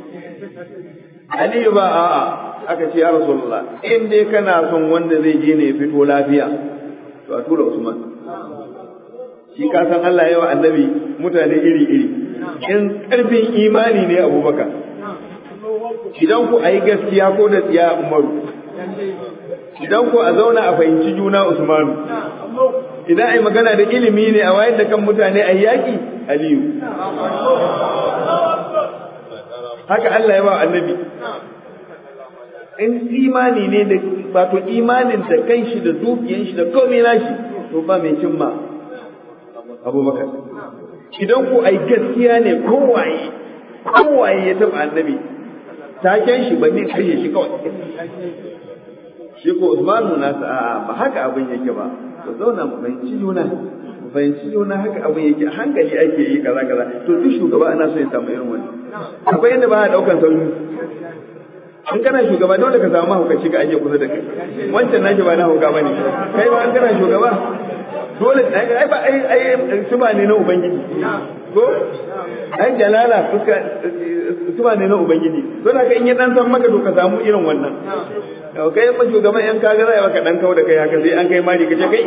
Aliyu ba a'a aka ce ya Rasulullah in dai kana son wanda zai je ne fito lafiya to a tura Usman shi ka san Allah yawa annabi mutane iri iri in karfin imani ne Abubakar idan ku ayi gaskiya ko da tsiya Umaru idan ku a zauna a fahimci juna Usmanu idan ai magana da ilimi ne a wayar da kan mutane a yaki Aliyu haka Allah ya ba annabi in imani ne da wato imanin da kanshi da dukiyan shi da komai nashi to ba mai cimma abubakar idan ku ai gaskiya ne kowaye kowaye ya taba annabi taken shi ba ne kashe shi kawai shi ko Usmanu na sa ba haka abin yake ba to zauna mu fahimci juna mu fahimci juna haka abin yake hankali ake yi kaza kaza to duk shugaba ana so ya samu irin wannan akwai yadda ba a daukan sauyi in kana shugaba dole ka samu mahaukaci ka aje kusa da kai wancan naki ba na hauka bane kai ba in kana shugaba dole ai ba ai ai suba ne na ubangiji ko ai jalala fuska suba ne na ubangiji dole ka in ya dan san maka to ka samu irin wannan yau kai ba shugaban yan kaga zai baka dan kawo da kai haka sai an kai mari kace kai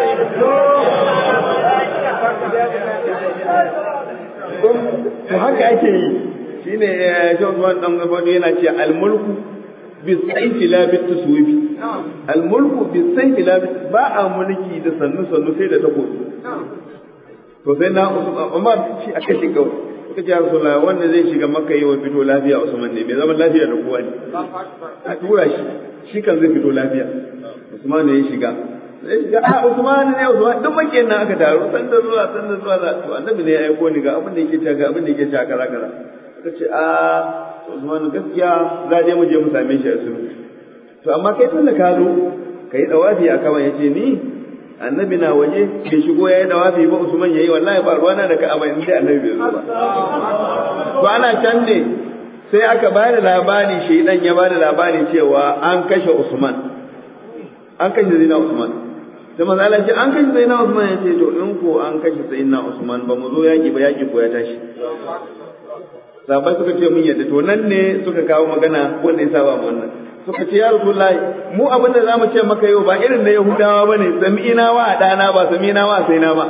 to haka ake yi shine John Juan dan Gabado yana ce al-mulku bi sayfi la bi taswifi al-mulku bi sayfi la ba a mulki da sannu sannu sai da takobi to sai na Umar shi aka shi kawai suka ce Rasulullah wanda zai shiga Makka yi wa fito lafiya Usman ne mai zaman lafiya da kowa ne a tura shi shi kan zai fito lafiya Usman ne ya shiga sai shiga a Usman ne Usman duk makiyan nan aka taru san da zuwa san da zuwa to annabi ne ya aiko ni ga abin da yake cewa ga abin da yake cewa kaza kaza suka ce a Usman gaskiya za je mu je mu same shi a sunu to amma kai tun da ka zo kai dawafi a kawai yace ni annabi na waje bai shigo yayi dawafi ba Usman yayi wallahi ba ruwana da Ka'aba in dai annabi bai zo ba to ana can ne sai aka ba da labari shaidan ya ba da labari cewa an kashe Usman an kashe Zaina Usman sai manzo Allah ce an kashe Zaina Usman ya ce to in ko an kashe Zaina Usman ba mu zo yaki ba yaki ko ya tashi sahabbai suka ce mun yadda to nan ne suka kawo magana wanda ya saba wannan suka ce ya rasulullahi mu abin da zamu ce maka yau ba irin na yahudawa bane sami'ina wa dana ba sami'ina wa sai na ba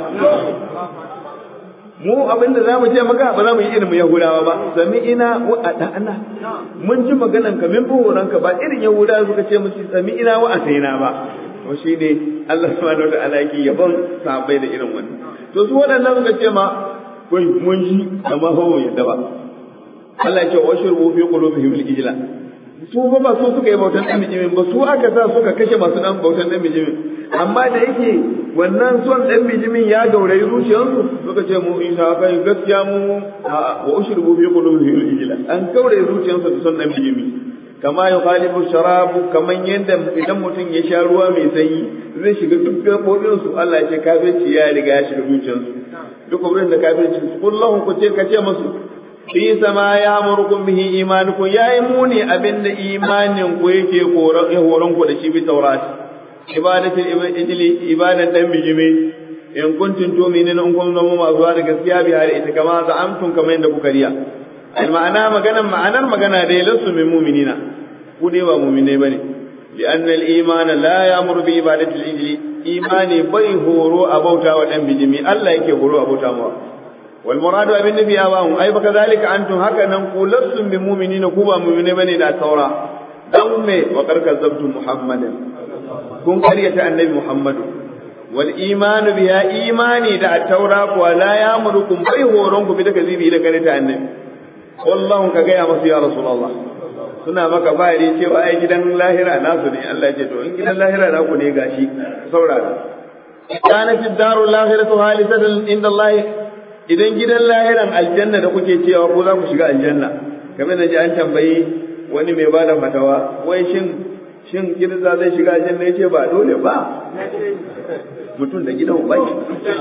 mu abin da zamu ce maka ba za mu yi irin mu yahudawa ba sami'ina wa dana mun ji maganan ka min buhuran ka ba irin yahudawa suka ce musu sami'ina wa sai na ba to shine Allah subhanahu wa ta'ala yake yabon sahabbai da irin wannan to su waɗannan suka ce ma kai mun ji amma fa mu yadda ba Allah ya ce wa shurbu fi qulubihim al-ijla su fa ba su suka yi bautan dan bijimin ba su aka sa suka kashe masu dan bautan dan bijimin amma da yake wannan son dan bijimin ya gaurayi zuciyarsu suka ce mu isa kai gaskiya mu wa ushribu fi qulubihim al-ijla an gaurayi zuciyarsu da son dan bijimi kama yukhalifu sharabu kaman yadda idan mutum ya sha ruwa mai sanyi zai shiga duk gabobin su Allah ya ce kafirci ya riga ya shiga zuciyarsu duk wurin da kafirci su kullahu ku ce ka ce musu fi sama ya murkum bihi imanukum yayi muni abinda imanin ku yake horon ku da shi bi taurat ibadatul ijli ibadan dan bijime in kuntum tu'minuna in kun zama masu da gaskiya bi hali ita kama za amtum kamar yadda kuka riya al ma'ana maganan ma'anar magana dai lasu min mu'minina ku dai ba mu'minai bane li anna al iman la ya'muru bi ibadati al ijli imani bai horo a bauta wa dan bijimi Allah yake horo a bauta mawa wal muradu abin nabi ya bamu ai baka zalika antum haka nan ku lasu min mu'minina ku ba mu'minai bane da saura dan me wa karkar zabtu muhammadin kun karyata annabi muhammadu wal imanu biya imani da at-taura kuwa la yamurukum bai horon ku bi da kazibi da kare ta annabi wallahu ka gaya masu ya rasulullah suna maka bayani cewa ai gidan lahira nasu ne Allah ya ce to in gidan lahira naku ne gashi saurara kana fi darul lahiratu halisatan inda Allah idan gidan lahiran aljanna da kuke cewa ko za ku shiga aljanna kamar da ji an tambayi wani mai bada fatawa wai shin shin girza zai shiga aljanna yace ba dole ba mutum da gidan ubangi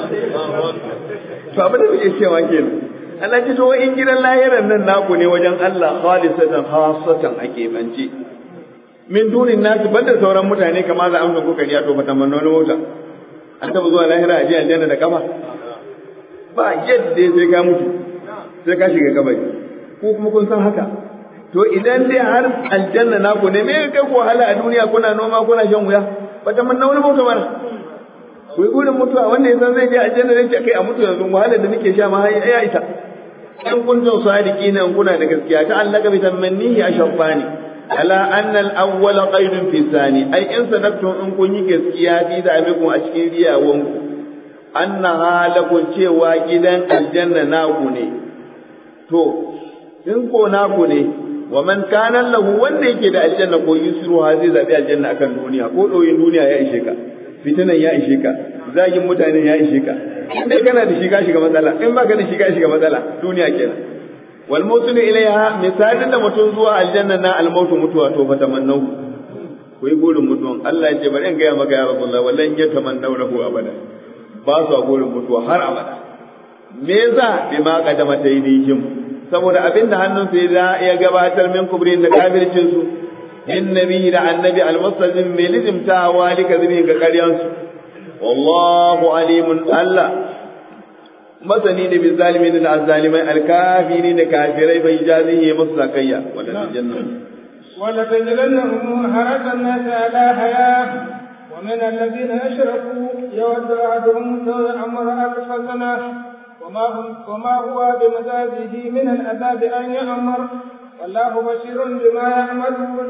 to abin da kuke cewa kenan Allah ce to in gidan lahiran nan naku ne wajen Allah khalisatan khassatan ake bance min dunin nasu banda sauran mutane kamar za amsa kuka riya to fata manno mota an taba zuwa lahira a ji aljanna da kafa ba yadda sai ka mutu sai ka shiga kabari ko kuma kun san haka to idan dai har aljanna naku ne me kai ku wahala a duniya kuna noma kuna shan wuya fata manno wani mota mana ku yi gurin mutuwa wanda ya san zai je aljanna ne kai a mutu yanzu wahalar da nake sha ma ya isa in kuntum sadiqina in kuna da gaskiya ta allaka bi tamannihi ashaffani ala anna al-awwal qaidun fi thani ai in sadaqtum in kun yi gaskiya fi da amikum a cikin riyawan ku annaha lakum cewa gidan aljanna naku ne to in ko naku ne wa man kana lahu wanda yake da aljanna ko yusru ha zai zabi aljanna akan duniya ko doyin duniya ya ishe ka fitinan ya ishe ka zagin mutane ya ishe ka in dai kana da shiga shiga matsala in baka da shiga shiga matsala duniya kenan wal mawsul ilaiha misalin da mutum zuwa aljanna na al mautu mutuwa to fa tamannahu ku yi burin mutuwan Allah ya ce bari in gaya maka ya rasulullah wallan ya tamannahu abada ba su burin mutuwa har abada me yasa bi ma kadama taydihim saboda abinda hannun sai da ya gabatar min kubrin da kafircin su in nabi da annabi al-mustajim mai lizimtawa lika zini ga karyansu wallahu alimun Allah masani da bin zalimin da azzalimai alkafiri da kafirai bai jazihi musu zakayya wala janna wala tajidannahum haratan nas ala haya wa min alladhina ashraku yawaddu ahaduhum law ya'muru alf sana وما هم وما هو بمزاجه من العذاب ان يعمر والله بشير بما يعملون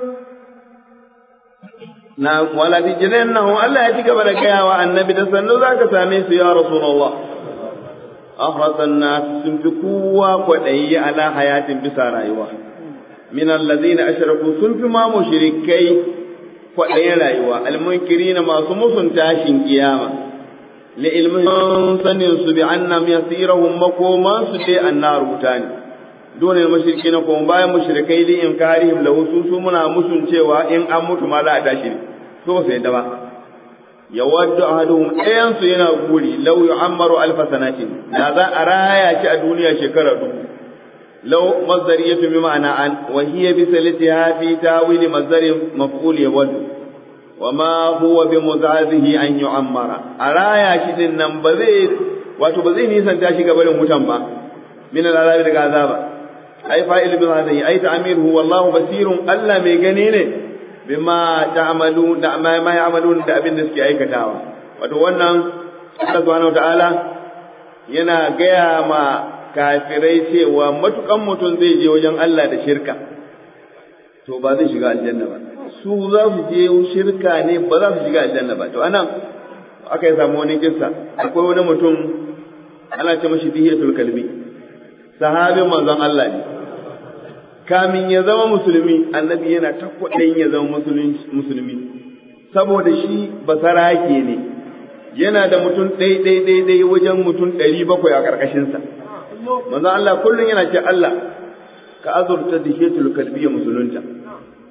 na wala tijrannahu Allah ya ci gaba da gaya wa annabi da sannu zaka same su ya rasulullah ahrasan nas sun fi kowa kwaɗayi ala hayatin bisa rayuwa min allazina ashraku sun fi ma mushrikai kwaɗayin rayuwa almunkirina masu musun tashin kiyama li ilmin sanin su bi annam yasirahum makoman su dai annar mutane dole mushrikina kuma bayan mushrikai li inkarihim lahu su muna musun cewa in an mutu ma za a tashi ne so ba su yadda ba yawaddu ahaduhum ɗayan su yana guri law yu'ammaru alf sanatin da za a raya shi a duniya shekara dubu law mazdariyatu bi ma'ana an wa hiya bi salatiha fi tawili mazdari maf'ul yawaddu wa ma huwa bi muzazihi an yu'ammara a raya shi din nan ba zai wato ba zai nisanta shi gabarin wutan ba min al'azabi daga azaba ai fa'il bi hadhihi ai ta'miruhu wallahu basirun Allah mai gani ne bima ta'malu da ma ma ya'malun da abin da suke aikatawa wato wannan Allah subhanahu ta'ala yana gaya ma kafirai cewa matukan mutum zai je wajen Allah da shirka to ba zai shiga aljanna ba su za su je shirka ne ba za su shiga aljanna ba to anan aka yi samu wani kissa akwai wani mutum ana ce mashi bihiyatul kalbi sahabin manzon Allah ne kamin ya zama musulmi annabi yana ta kwaɗayin ya zama musulmi saboda shi basarake ne yana da mutum ɗai ɗai ɗai ɗai wajen mutum ɗari bakwai a ƙarƙashinsa manzon Allah kullum yana ce Allah ka azurta da shetul kalbi ya musulunta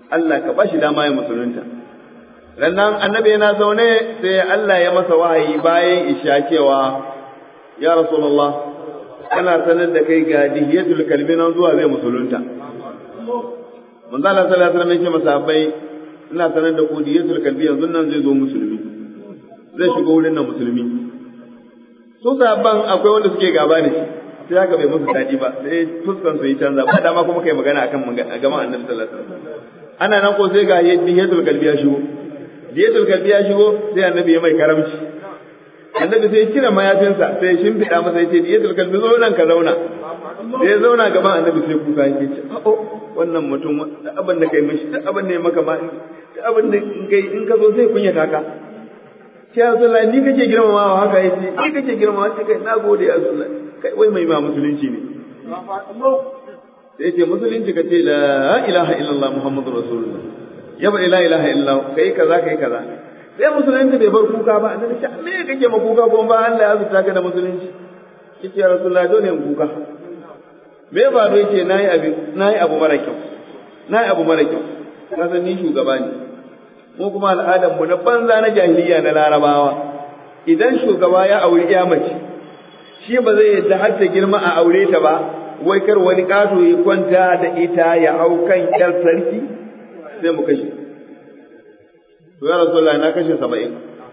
Allah ka bashi dama ya musulunta rannan annabi yana zaune sai Allah ya masa wahayi bayan isha cewa ya rasulullah kana sanar da kai ga dihiyatul kalbi nan zuwa zai musulunta manzo Allah sallallahu alaihi wasallam ya ce masahabbai ina sanar da ku dihiyatul kalbi yanzu nan zai zo musulmi zai shigo wurin nan musulmi su sahabban akwai wanda suke gaba da shi sai haka bai musu daɗi ba sai fuskan su yi canza ba dama kuma kai magana akan gama annabi sallallahu alaihi wasallam ana nan ko sai ga dihiyatul kalbi ya shigo dihiyatul kalbi ya shigo sai annabi ya mai karamci annabi sai kira mayafinsa sai shimfiɗa masa yace dihiyatul kalbi zo nan ka zauna sai ya zauna gaban annabi sai kuka yake ce oh wannan mutum da abin da kai mishi da abin da ya maka ma da abin da in kai in ka zo sai kunyata ka sai Rasulullah ni kake girmamawa haka yace ni kake girmamawa sai kai nagode ya Rasulullah kai wai mai ma musulunci ne sai ce musulunci ka ce la ilaha illallah muhammadur rasulullah ya bari la ilaha illallah kai kaza kai kaza sai musulunci bai bar kuka ba annabi ce me kake ma kuka ko ba Allah ya zuta ka da musulunci kike ya rasulullah dole in kuka me ba do yake nayi abin nayi abu mara kyau nayi abu mara kyau ka san ni shugaba ne mu kuma al'adar mu na banza na jahiliya na larabawa idan shugaba ya auri ya mace shi ba zai yadda har ta girma a aure ta ba wai kar wani ƙato ya kwanta da ita ya hau kan ƴar sarki sai mu kashe to ya rasulullah na kashe saba'in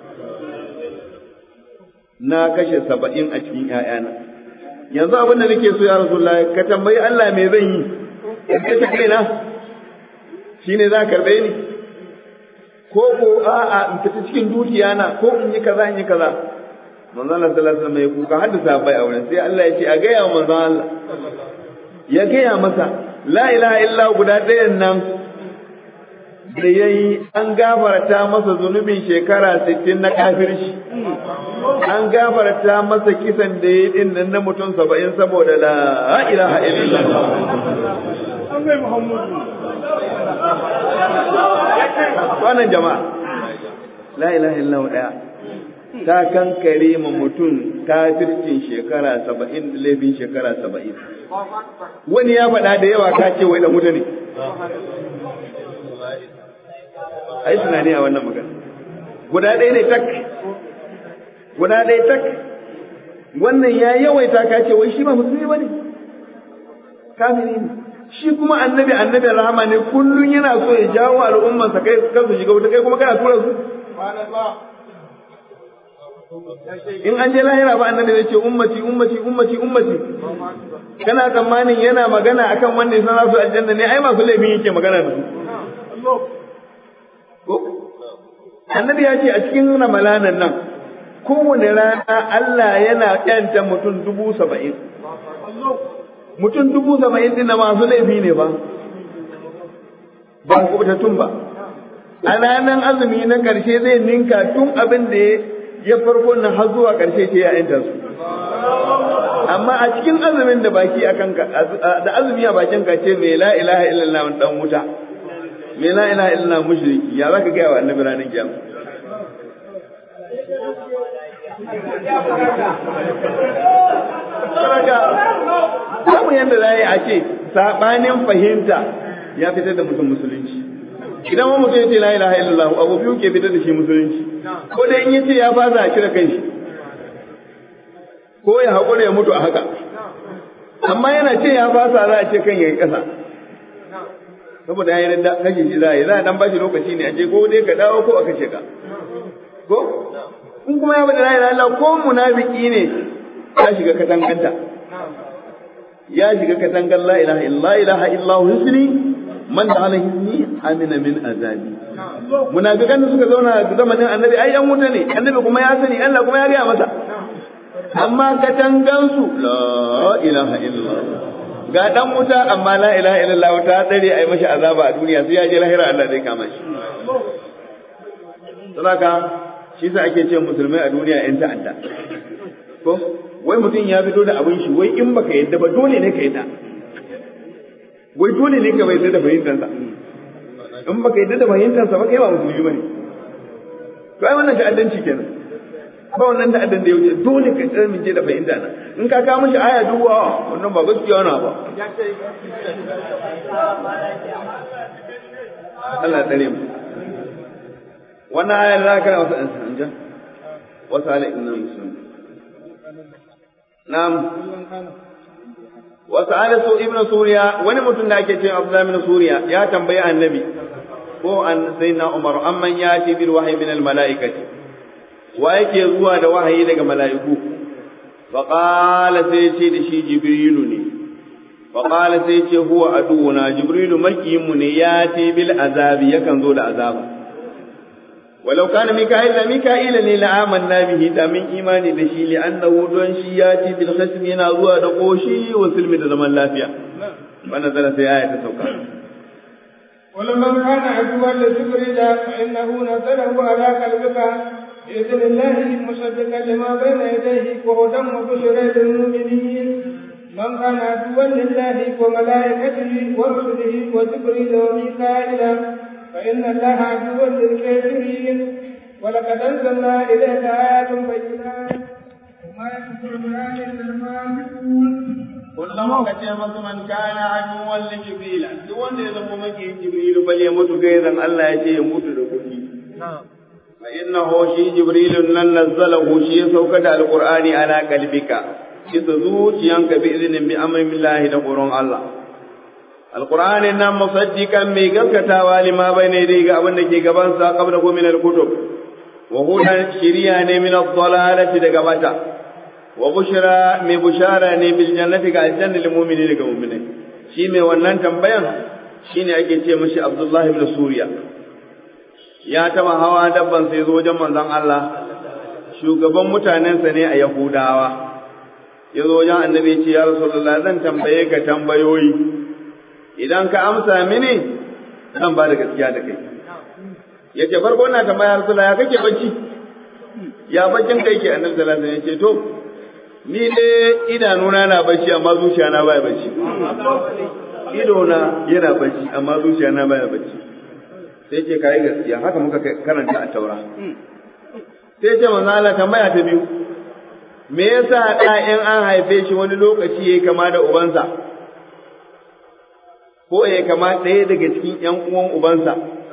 na kashe saba'in a cikin ƴaƴana yanzu abin da nake so ya rasulullah ka tambayi Allah me zan yi in kashe kaina shine za ka karɓe ni ko ko a'a in fita cikin dukiya na ko in yi kaza in yi kaza manzon Allah sallallahu alaihi wasallam ya kuka haddasa bai auren sai Allah ya ce a gaya wa manzon Allah ya gaya masa la ilaha illa guda ɗayan nan da yayi an gafarta masa zunubin shekara 60 na kafirci an gafarta masa kisan da yayi din nan na mutum 70 saboda la ilaha illallah an gai Muhammadu wannan jama'a la ilaha illallah daya ta kankare ma mutum kafircin shekara saba'in da laifin shekara saba'in. Wani ya faɗa da yawa ka ce wai da mutane. A yi tunani a wannan magana. Guda ɗaya ne tak. Guda ɗaya tak. Wannan ya yawaita ka ce wai shi ba musulmi ba ne. Kafiri ne. Shi kuma annabi annabi rahama ne kullum yana so ya jawo al'ummansa kai kansu shiga wuta kai kuma kana tura su. in an je lahira ba annabi zai ce ummati ummati ummati ummati kana tsammanin yana magana akan wanda ya san su aljanna ne ai masu laifin yake magana da su ko annabi ya ce a cikin ramalanan nan kowane rana Allah yana yanta mutum dubu saba'in mutum dubu saba'in din masu laifi ne ba ba kubutattun ba a ranar azumi na ƙarshe zai ninka tun abin da ya farko nan har zuwa ƙarshe ce ya yanta su amma a cikin azumin da baki a kanka da azumi a bakin ka ce mai la ilaha illallah dan wuta mai la ilaha illallah mushriki ya zaka ga wa annabi ranar kiyama Samu yadda za a yi a ce saɓanin fahimta ya fitar da mutum musulunci. Idan wani mutum ya ce la ilaha illallah abu biyu ke fitar da shi musulunci. Ko dai in ya ce ya fasa a cire kai shi. Ko ya haƙura ya mutu a haka. Amma yana ce ya fasa za a ce kan ya yi ƙasa. Saboda ya yi da kashe shi za a yi za a dan bashi lokaci ne a ce ko dai ka dawo ko a kashe ka. Ko? In kuma ya bada la ilaha illallah ko munafiki ne ya shiga katanganta. Ya shiga katangar la ilaha illallah ilaha illallah husni man da ala hisni amina min azabi. Munafikan da suka zauna a zamanin annabi ai yan wuta ne annabi kuma ya sani Allah kuma ya gaya masa. Amma katangansu la ilaha illallah. Ga dan wuta amma la ilaha illallah ta tsare ai mashi azaba a duniya sai ya je lahira Allah zai kama shi. Saboda shi sa ake ce musulmai a duniya yan ta'adda. Ko wai mutum ya fito da abin shi wai in baka yadda ba dole ne ka yadda wai dole ne ka bai yadda da fahimtansa in baka yadda da fahimtansa ba kai ba musulmi bane to ai wannan ta'addanci kenan ba wannan ta'addan da ya wuce dole ka tsaya min je da fahimta na in ka kawo mishi aya duwa wannan ba gaskiya na ba Allah tsare mu wannan ayar za ka wasu ɗan sanja wasu ala inna musulmi na'am wasu ala su ibnu suriya wani mutum da ake ce abdullahi ibn suriya ya tambayi annabi ko an sayyidina umar amman yati bil wahyi min al malaikati wa yake zuwa da wahayi daga mala'iku fa qala sai ce da shi jibrilu ne fa qala sai ce huwa aduuna jibrilu makiyinmu ne yati bil azabi yakan zo da azaba ولو كان ميكائيل ميكائيل ne la amanna bihi da min imani da shi li annahu don shi ya ci bil khasm yana zuwa da koshi wa silmi da zaman lafiya wannan zara sai aya ta sauka ولمن كان عدوا لجبريل فإنه نزله على قلبك بإذن الله مصدقا لما بين يديه وهدى وبشرى للمؤمنين من كان عدوا لله وملائكته ورسله وجبريل وميكائيل فإن الله عدو للكافرين ولقد أنزلنا إليك آيات بينات وما يكفر بها إلا الفاسقون kullum ka ce masu man kana aduwan li jibril duk wanda ya zama maki jibril bal ya mutu gaizan Allah ya ce ya mutu da kuɗi fa innahu shi jibril nan nazzalahu shi ya sauka da alqur'ani ala qalbika kisa zuciyanka bi idnin bi amrillahi da quran Allah alqur'ani nan musaddiqan mai gaskatawa lima bayna yadayhi ga abin da ke gaban sa qabla ko min alkutub wa hudan shiriya ne min ad-dalalati daga bata wa bushra mai bushara ne bil jannati ga aljanna lil mu'mini daga mu'minai shi mai wannan tambayan shine ake ce mishi Abdullah ibn Suriya ya taba hawa dabban sai zo wajen manzon Allah shugaban mutanensa ne a Yahudawa ya zo wajen annabi ya ce ya Rasulullah zan tambaye ka tambayoyi idan ka amsa mini zan ba da gaskiya da kai ya ce farko na tambaya Rasulullah ya kake bacci ya baccin kai ke annabi sallallahu alaihi wasallam ya ce to ni dai idanuna na bacci amma zuciya na baya bacci ido na yana bacci amma zuciya na baya bacci sai ce kai gaskiya haka muka karanta a taura sai ce manzo Allah tambaya ta biyu me yasa da in an haife shi wani lokaci yayi kama da ubansa ko yayi kama ɗaya daga cikin ƴan uwan ubansa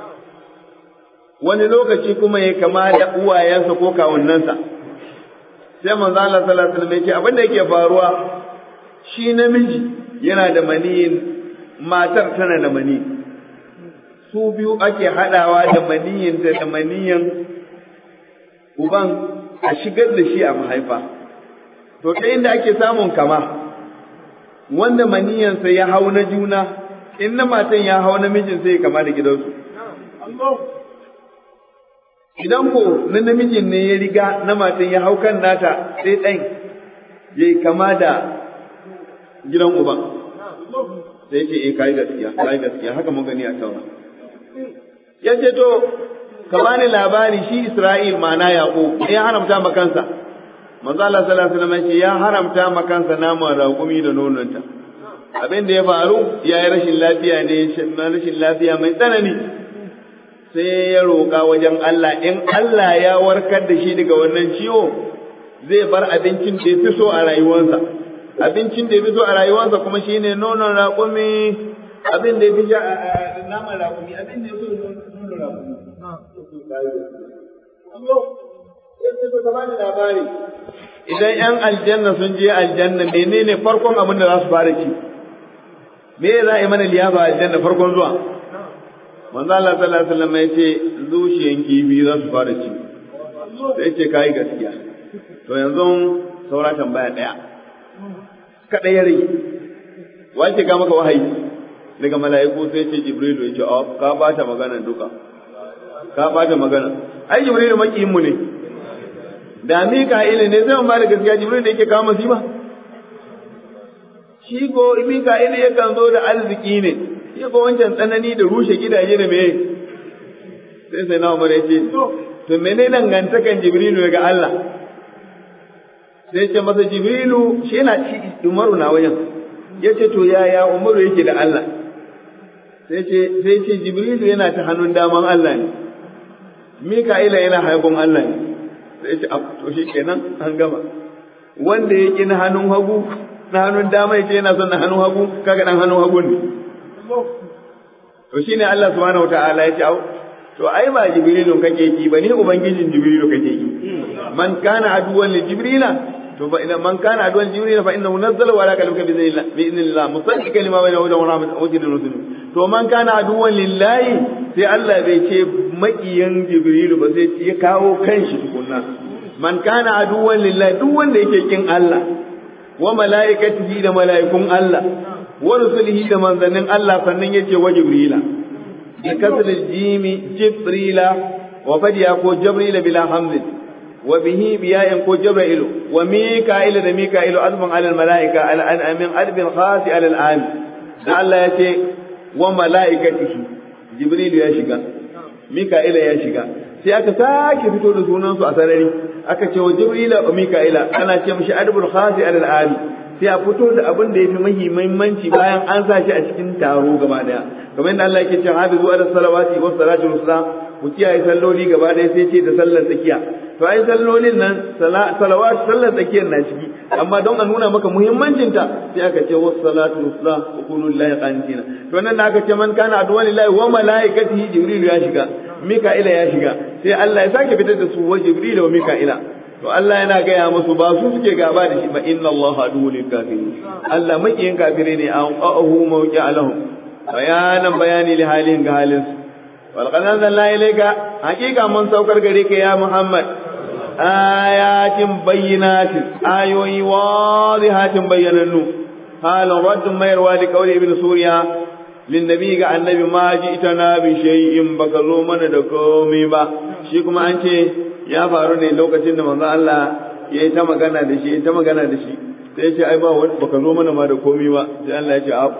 wani lokaci kuma yayi kama da uwayensa ko kawunnansa sai manzo Allah sallallahu alaihi wasallam yake abin da yake faruwa shi namiji yana da maniyin matar tana da mani su biyu ake hadawa da maniyin da da maniyin uban a shigar da shi a mahaifa to ta inda ake samun kama wanda maniyansa ya hau na juna in na matan ya hau namijin sai ya kama da gidansu idan ko na namijin ne ya riga na matan ya hau kan nata sai ɗan ya yi kama da gidan uban sai ce eh kai gaskiya kai gaskiya haka mun gani a taura ya ce to ka bani labari shi Isra'il ma'ana Yaqub ya haramta ma kansa manzo Allah sallallahu alaihi wasallam ya haramta ma kansa naman raƙumi da nononta abin da ya faru ya yi rashin lafiya ne rashin lafiya mai tsanani sai ya roƙa wajen Allah in Allah ya warkar da shi daga wannan ciwo zai bar abincin da ya fi so a rayuwarsa abincin da ya fi so a rayuwarsa kuma shine nonon raƙumi abin da ya fi sha naman raƙumi abin da ya so nonon raƙumi labari idan ‘yan aljanna sun je aljanna menene farkon abin da za su fara ci me za a yi mana liyafa aljanna farkon zuwa manzo Allah sallallahu alaihi wasallam ya ce zuciyan kifi za su fara ci sai ce kai gaskiya to yanzu saura tambaya daya kada ya rage wace ga maka wahayi daga mala'iku sai ce jibrilu ya ce oh ka bata magana duka ka bata magana ai jibrilu makiyin mu ne da mika'ila ne zai ba da gaskiya jibrilu da yake kawo masifa shi ko mika'ila yakan zo da arziki ne shi ko wancan tsanani da rushe gidaje da meye sai sai na umar ya ce to mene dangantakan jibrilu daga Allah sai ce masa jibrilu shi yana ci umaru na wajen ya ce to yaya umaru yake da Allah sai ce sai ce jibrilu yana ta hannun daman Allah ne mika'ila yana haifin Allah ne sai ce to shi kenan an gama wanda ya ƙi na hannun hagu na hannun dama ya ce yana son na hannun hagu kaga dan hannun hagu ne to shine Allah subhanahu wataala ya ce au to ai ba jibrilun kake ki ba ni ubangijin jibrilu kake ki man kana aduwan li jibrila to fa idan man kana aduwan jibrila fa innahu nazzala ala qalbika bi idhnillah bi idhnillah musaddiqan lima bayna hudan wa rahmatan wa hujjatan rusul to man kana aduwan lillahi sai Allah bai ce makiyan jibrilu ba sai ya kawo kanshi tukunna man kana aduwan lillahi duk wanda yake kin Allah wa mala'ikatihi da mala'ikun Allah wa rusulihi da manzannin Allah sannan yace wa jibrila bi kasril jimi jibrila wa fadiya ko jibrila bila hamzin wa bihi biya'in ko jibrilu wa mika'ila da mika'ilu azman ala al mala'ika al an'amin albin khasi ala al am da Allah yace wa mala'ikatihi jibrilu ya shiga mika'ila ya shiga sai aka sake fito da sunansu a sarari aka ce wa jibrila wa mika'ila ana ce mishi adbul khasi ala al am sai a fito da abin da ya fi muhimmanci bayan an sa shi a cikin taro gaba daya kamar yadda Allah yake cewa hafizu ala salawati wa salatu wasala ku kiyaye salloli gaba daya sai ce da sallar tsakiya to ai sallolin nan salawat sallar tsakiyar na ciki amma don a nuna maka muhimmancin ta sai aka ce wa salatu wasala wa kunu lillahi qanitina to nan da aka ce man kana aduwan lillahi wa malaikatihi jibril ya shiga mika'ila ya shiga sai Allah ya sake fitar da su wa jibril wa mika'ila to Allah yana gaya musu ba su suke gaba da shi ba inna Allah aduwwul lil kafirin Allah makiyin kafire ne an qa'ahu mawqi'a lahum bayanan bayani li halin ga halin su wal qad anzalna ilayka haqiqa mun saukar gare ka ya Muhammad ayatin bayyinatin ayoyi wadihatin bayyanannu halin raddun mayarwa li qawli ibn suriya lin nabi ga annabi ma ji'tana bi shay'in baka zo mana da komai ba shi kuma an ce ya faru ne lokacin da manzo Allah ya yi ta magana da shi ta magana da shi sai ya ce ai ba wani baka zo mana ma da komai ba sai Allah ya ce a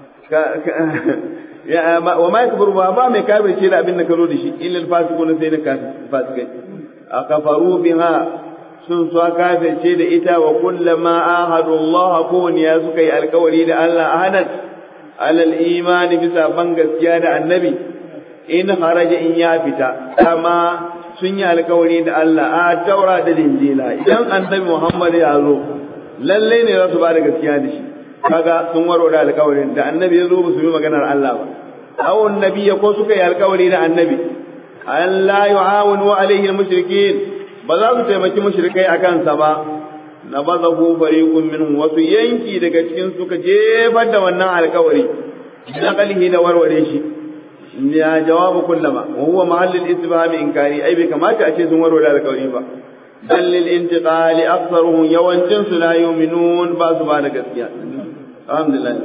ya wa ma yakburu ba ba mai kafirce da abin da ka zo da shi illa al-fasiqun sai na fasikai akafaru biha sun so kafirce da ita wa kullama ahadu Allah ko ne ya suka yi alkawari da Allah ahadan alal imani bisa ban gaskiya da annabi in haraja in ya fita kama sun yi alkawari da Allah a taura da linjila idan annabi Muhammad ya zo lalle ne za su ba da gaskiya da shi kaga sun waro da alkawarin da annabi ya zo ba su yi maganar Allah ba awon nabi ko suka yi alkawari da annabi Allah yu'awinu alaihi al-mushrikeen ba za su taimaki mushrikai akan sa ba na bazahu fariqun minhum wasu yanki daga cikin suka jefar da wannan alkawari naqalihi da warware shi ya jawabu kullama wa huwa mahall al-istifham inkari ai bai kamata a ce sun warware alƙawari ba bal lil intiqal aktharuhum yawancin su la yu'minun ba su ba da gaskiya alhamdulillah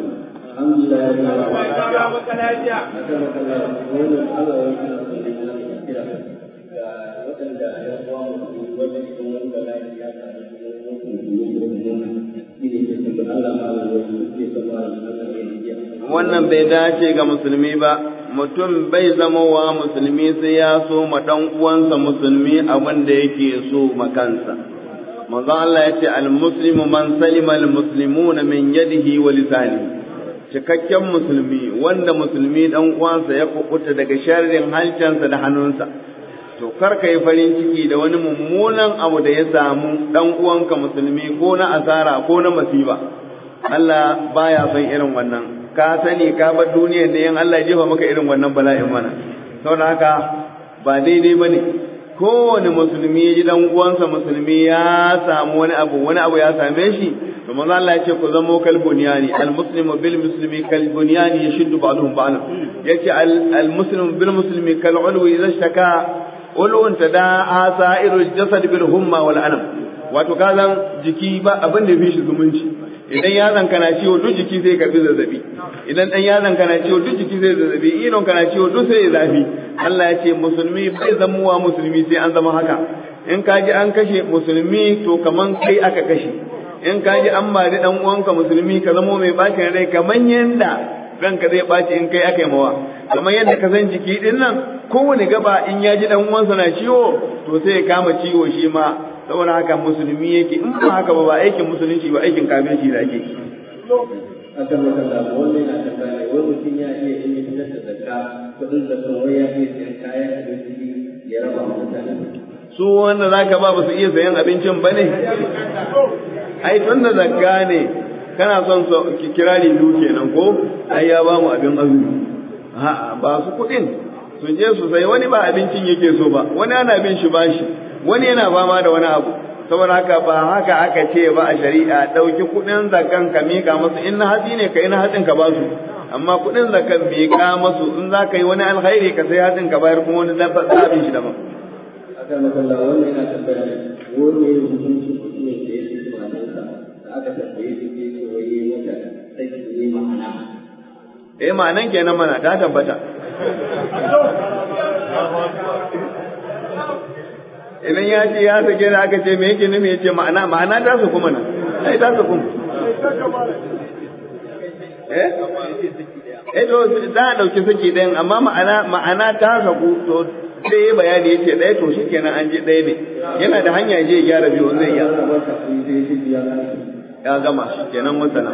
wannan bai dace ga musulmi ba mutum bai zama wa musulmi sai ya so ma dan uwansa musulmi abin da yake so ma kansa manzo Allah ya ce al-muslimu man salima al-muslimuna min yadihi wa lisanihi cikakken musulmi wanda musulmi dan uwansa ya kubuta daga sharrin halcansa da hannunsa to kar ka yi farin ciki da wani mummunan abu da ya samu dan uwanka musulmi ko na asara ko na masiba Allah baya son irin wannan ka sani ka bar duniyar da yan Allah jefa maka irin wannan bala'in mana saboda haka ba daidai bane kowane musulmi ya ji dan uwansa musulmi ya samu wani abu wani abu ya same shi to manzo Allah ya ce ku zamo kal bunyani al muslimu bil muslimi kal bunyani yashuddu ba'dhum ba'dhan yace al muslimu bil muslimi kal ulwi idza shaka ulun tada'a sa'irul jasad bil humma wal anam wato kazan jiki ba abin da ya fi shi zumunci idan yatsan kana ciwo duk jiki zai karbi zazzabi idan dan yatsan kana ciwo duk jiki zai zazzabi idon kana ciwo duk sai ya zafi Allah ya ce musulmi bai zamuwa musulmi sai an zama haka in ka ji an kashe musulmi to kaman kai aka kashe in ka ji an mari dan uwanka musulmi ka zamo mai bacin rai kaman yanda ranka zai baci in kai aka yi mawa kamar yadda ka san jiki din nan kowane gaba in ya ji dan uwansa na ciwo to sai ya kama ciwo shi ma saboda haka musulmi yake in ba haka ba ba aikin musulunci ba aikin kafirci da ake akan makalla wannan yana tambaya wai mutum ya iya yin fitar da zakka kudin zakka wai ya iya sayan kayan abinci ya raba wa mutane su wanda zaka ba ba su iya sayan abincin ba ne ai tun da zakka ne kana son so kirari biyu kenan ko ai ya ba mu abin azumi a'a ba su kuɗin su je su sai wani ba abincin yake so ba wani ana bin shi bashi wani yana fama da wani abu saboda haka ba haka aka ce ba a shari'a ɗauki kuɗin zakan ka miƙa masu in na hatsi ne ka yi na hatsin ka ba su amma kuɗin zakan miƙa masu in za ka yi wani alkhairi ka sai hatsin ka bayar kuma wani zabin shi daban. akan makalla wannan yana tambaya ne wani ne hukunci mutumin da ya fi matansa da aka tambaye shi ke ce wai yi mata sai ne ma'ana eh ma'anan kenan mana ta tabbata idan ya ce ya sake da aka ce me yake nufi ya ce ma'ana ma'ana ta su kuma nan ai ta su kuma eh eh to za a dauki saki ɗayan amma ma'ana ma'ana ta saku to sai ya bayani yace ɗaya to shikenan an je ɗaya ne yana da hanya je ya gyara biyu zai iya ya gama kenan masana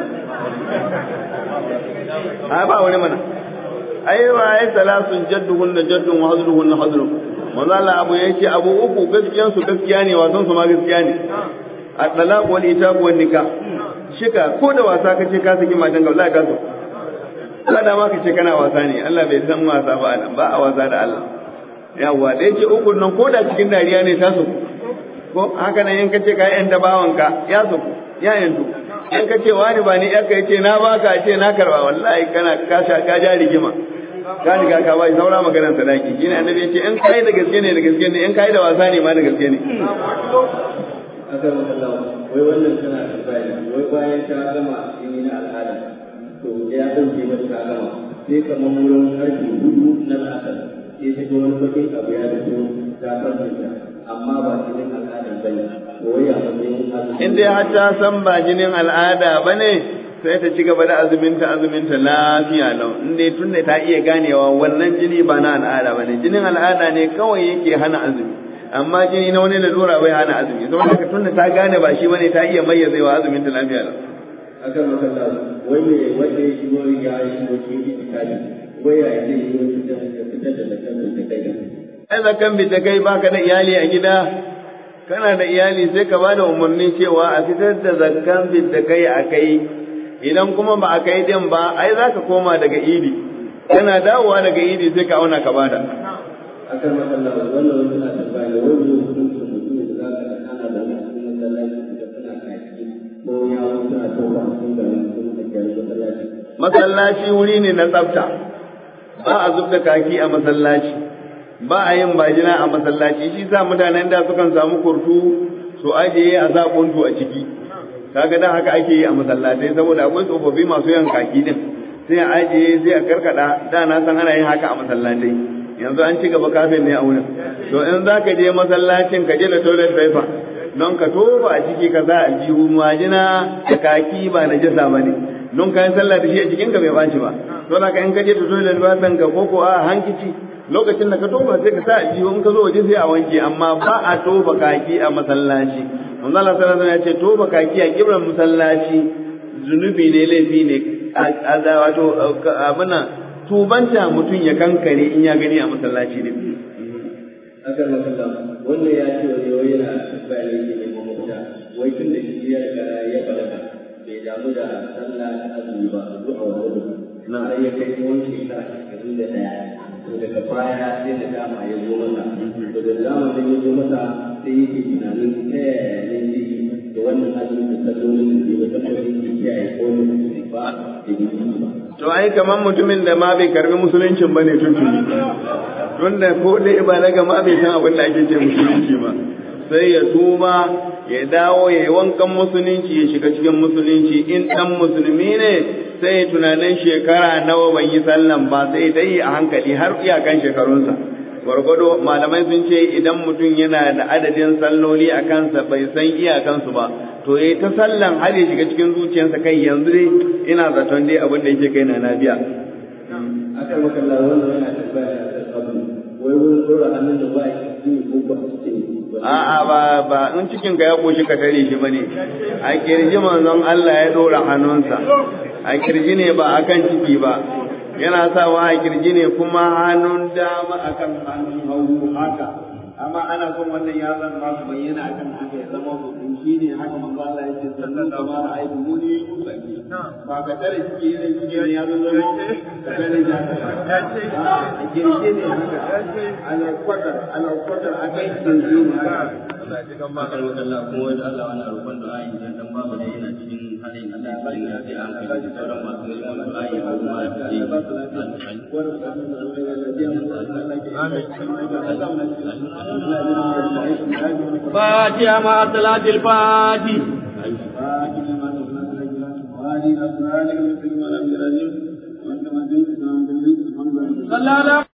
a ba wani mana ai wa ai salasun jadduhun da jaddun wa hazluhun na hazlu manzo Allah abu yake abu uku gaskiyan su gaskiya ne wasan su ma gaskiya ne at-talaq wal itab wal nikah shika ko da wasa kace ka saki matan ga wallahi ka so Allah da ma kace kana wasa ne Allah bai san wasa ba nan ba a wasa da Allah yawa da yake uku nan ko da cikin dariya ne ta so ko haka nan in kace ka yan bawanka ya so ya yanzu in kace wani ba ni yarka yace na baka ce na karba wallahi kana ka sha ka ja rigima ka riga ka bai saura maganar sadaki shine annabi yace in kai da gaske ne da gaske ne in kai da wasa ne ma da gaske ne akan makalla wai wannan tana tambaya ne wai bayan ta gama jini na al'ada to ya dauke mata ta gama sai kamar wurin karfe hudu na al'adar sai ta ga wani bakin abu ya fito ta farfinta amma ba jinin al'ada ba ne wai ya matsayin azumi in dai har ta san ba jinin al'ada ba ne sai ta ci gaba da azuminta azuminta lafiya lau in dai tunda ta iya ganewa wannan jini ba na al'ada ba ne jinin al'ada ne kawai yake hana azumi amma jini na wani lalura bai hana azumi saboda haka tunda ta gane ba shi bane ta iya mayyazewa azuminta lafiya lau akan makalla wai me wanda ya shigo ya shigo cikin itikadi wai ya ce yi wani fitar da zakar da kai ai zakan bi ta kai baka da iyali a gida kana da iyali sai ka bada umarni cewa a fitar da zakkan bi ta kai a kai idan kuma ba a kai din ba ai za ka koma daga idi kana dawowa daga idi sai ka auna ka bada akan makalla wannan wani na tambaya ne wani hukuncin mutum da za ka ana da wani cikin masallaci da suna kaki ko ya wasu suna tofa cikin garin sun da kyar masallaci masallaci wuri ne na tsafta ba a zub da kaki a masallaci ba a yin bajina a masallaci shi sa mutanen da sukan samu kurtu su ajiye a sa kuntu a ciki kaga dan haka ake yi a masallatai saboda akwai tsofaffi masu yan kaki din sai a ajiye sai a karkada da na san ana yin haka a masallatai yanzu an ci gaba kafin ne a wurin to in za ka je masallacin ka je da toilet paper don ka tofa a ciki ka sa aljihu majina da kaki ba na jasa ba ne don ka yi sallah da shi a jikinka bai baci ba to da ka in ka je da toilet paper ka koko a hankici lokacin da ka tofa sai ka sa aljihu in ka zo waje sai a wanke amma ba a tofa kaki a masallaci manzo Allah sallallahu alaihi wasallam ya ce tofa kaki a kibran masallaci zunubi ne laifi ne a wato abin nan tubanta mutum ya kankare in ya gani a masallaci ne akan makalla wannan ya ce wani wai yana tambaya ne ke neman mafita wai tun da shi ya riga ya balaga bai damu da sallah da azumi ba zuwa wani na har ya kai tsawon shekara ashirin da ɗaya to daga baya sai da dama ya zo masa to da dama da ya zo masa sai yake tunanin ta yaya ne zai yi da wannan azumi da sallolin da bai taɓa yin kiyaye ko ne ba da gidi ba to ai kamar mutumin da ma bai karbi musuluncin ba ne tuntuni tun da ko dai balaga ma bai san abin da ake ce musulunci ba sai ya tuba ya dawo ya yi wankan musulunci ya shiga cikin musulunci in dan musulmi ne sai ya tunanin shekara nawa ban yi sallan ba sai dai a hankali har iyakan shekarunsa gwargwado malamai sun ce idan mutum yana da adadin salloli a kansa bai san iyakansu ba to ya ta sallan har ya shiga cikin zuciyarsa kai yanzu dai ina zaton dai abin da yake kai na nabiya akan makalla wannan yana tambaya da abu wai wurin dora hannun da ba a cikin ko ba a cikin a'a ba ba in cikin ka ya koshi ka tare shi bane a kirji manzon Allah ya dora hannunsa a kirji ne ba akan ciki ba yana sawa a kirji ne kuma hannun dama akan hannun hagu haka amma ana son wannan yatsan ma su bayyana akan haka ya zama mutum shi ne haka manzo Allah ya ce sallan da ma ra'aytu muni usalli ba ka tare shi ne shi ne ya zo zama ka tare da ka a girge ne haka ala kwatar ala kwatar a kai girge ne haka Bakar wakalla kuma wanda Allah wani roƙon du'a idan dan babu da yana cikin halin Allah ya cikin da an kai da sauran masu neman du'a ya kuma da ke فاتحة مع صلاة الفاتح صلى الله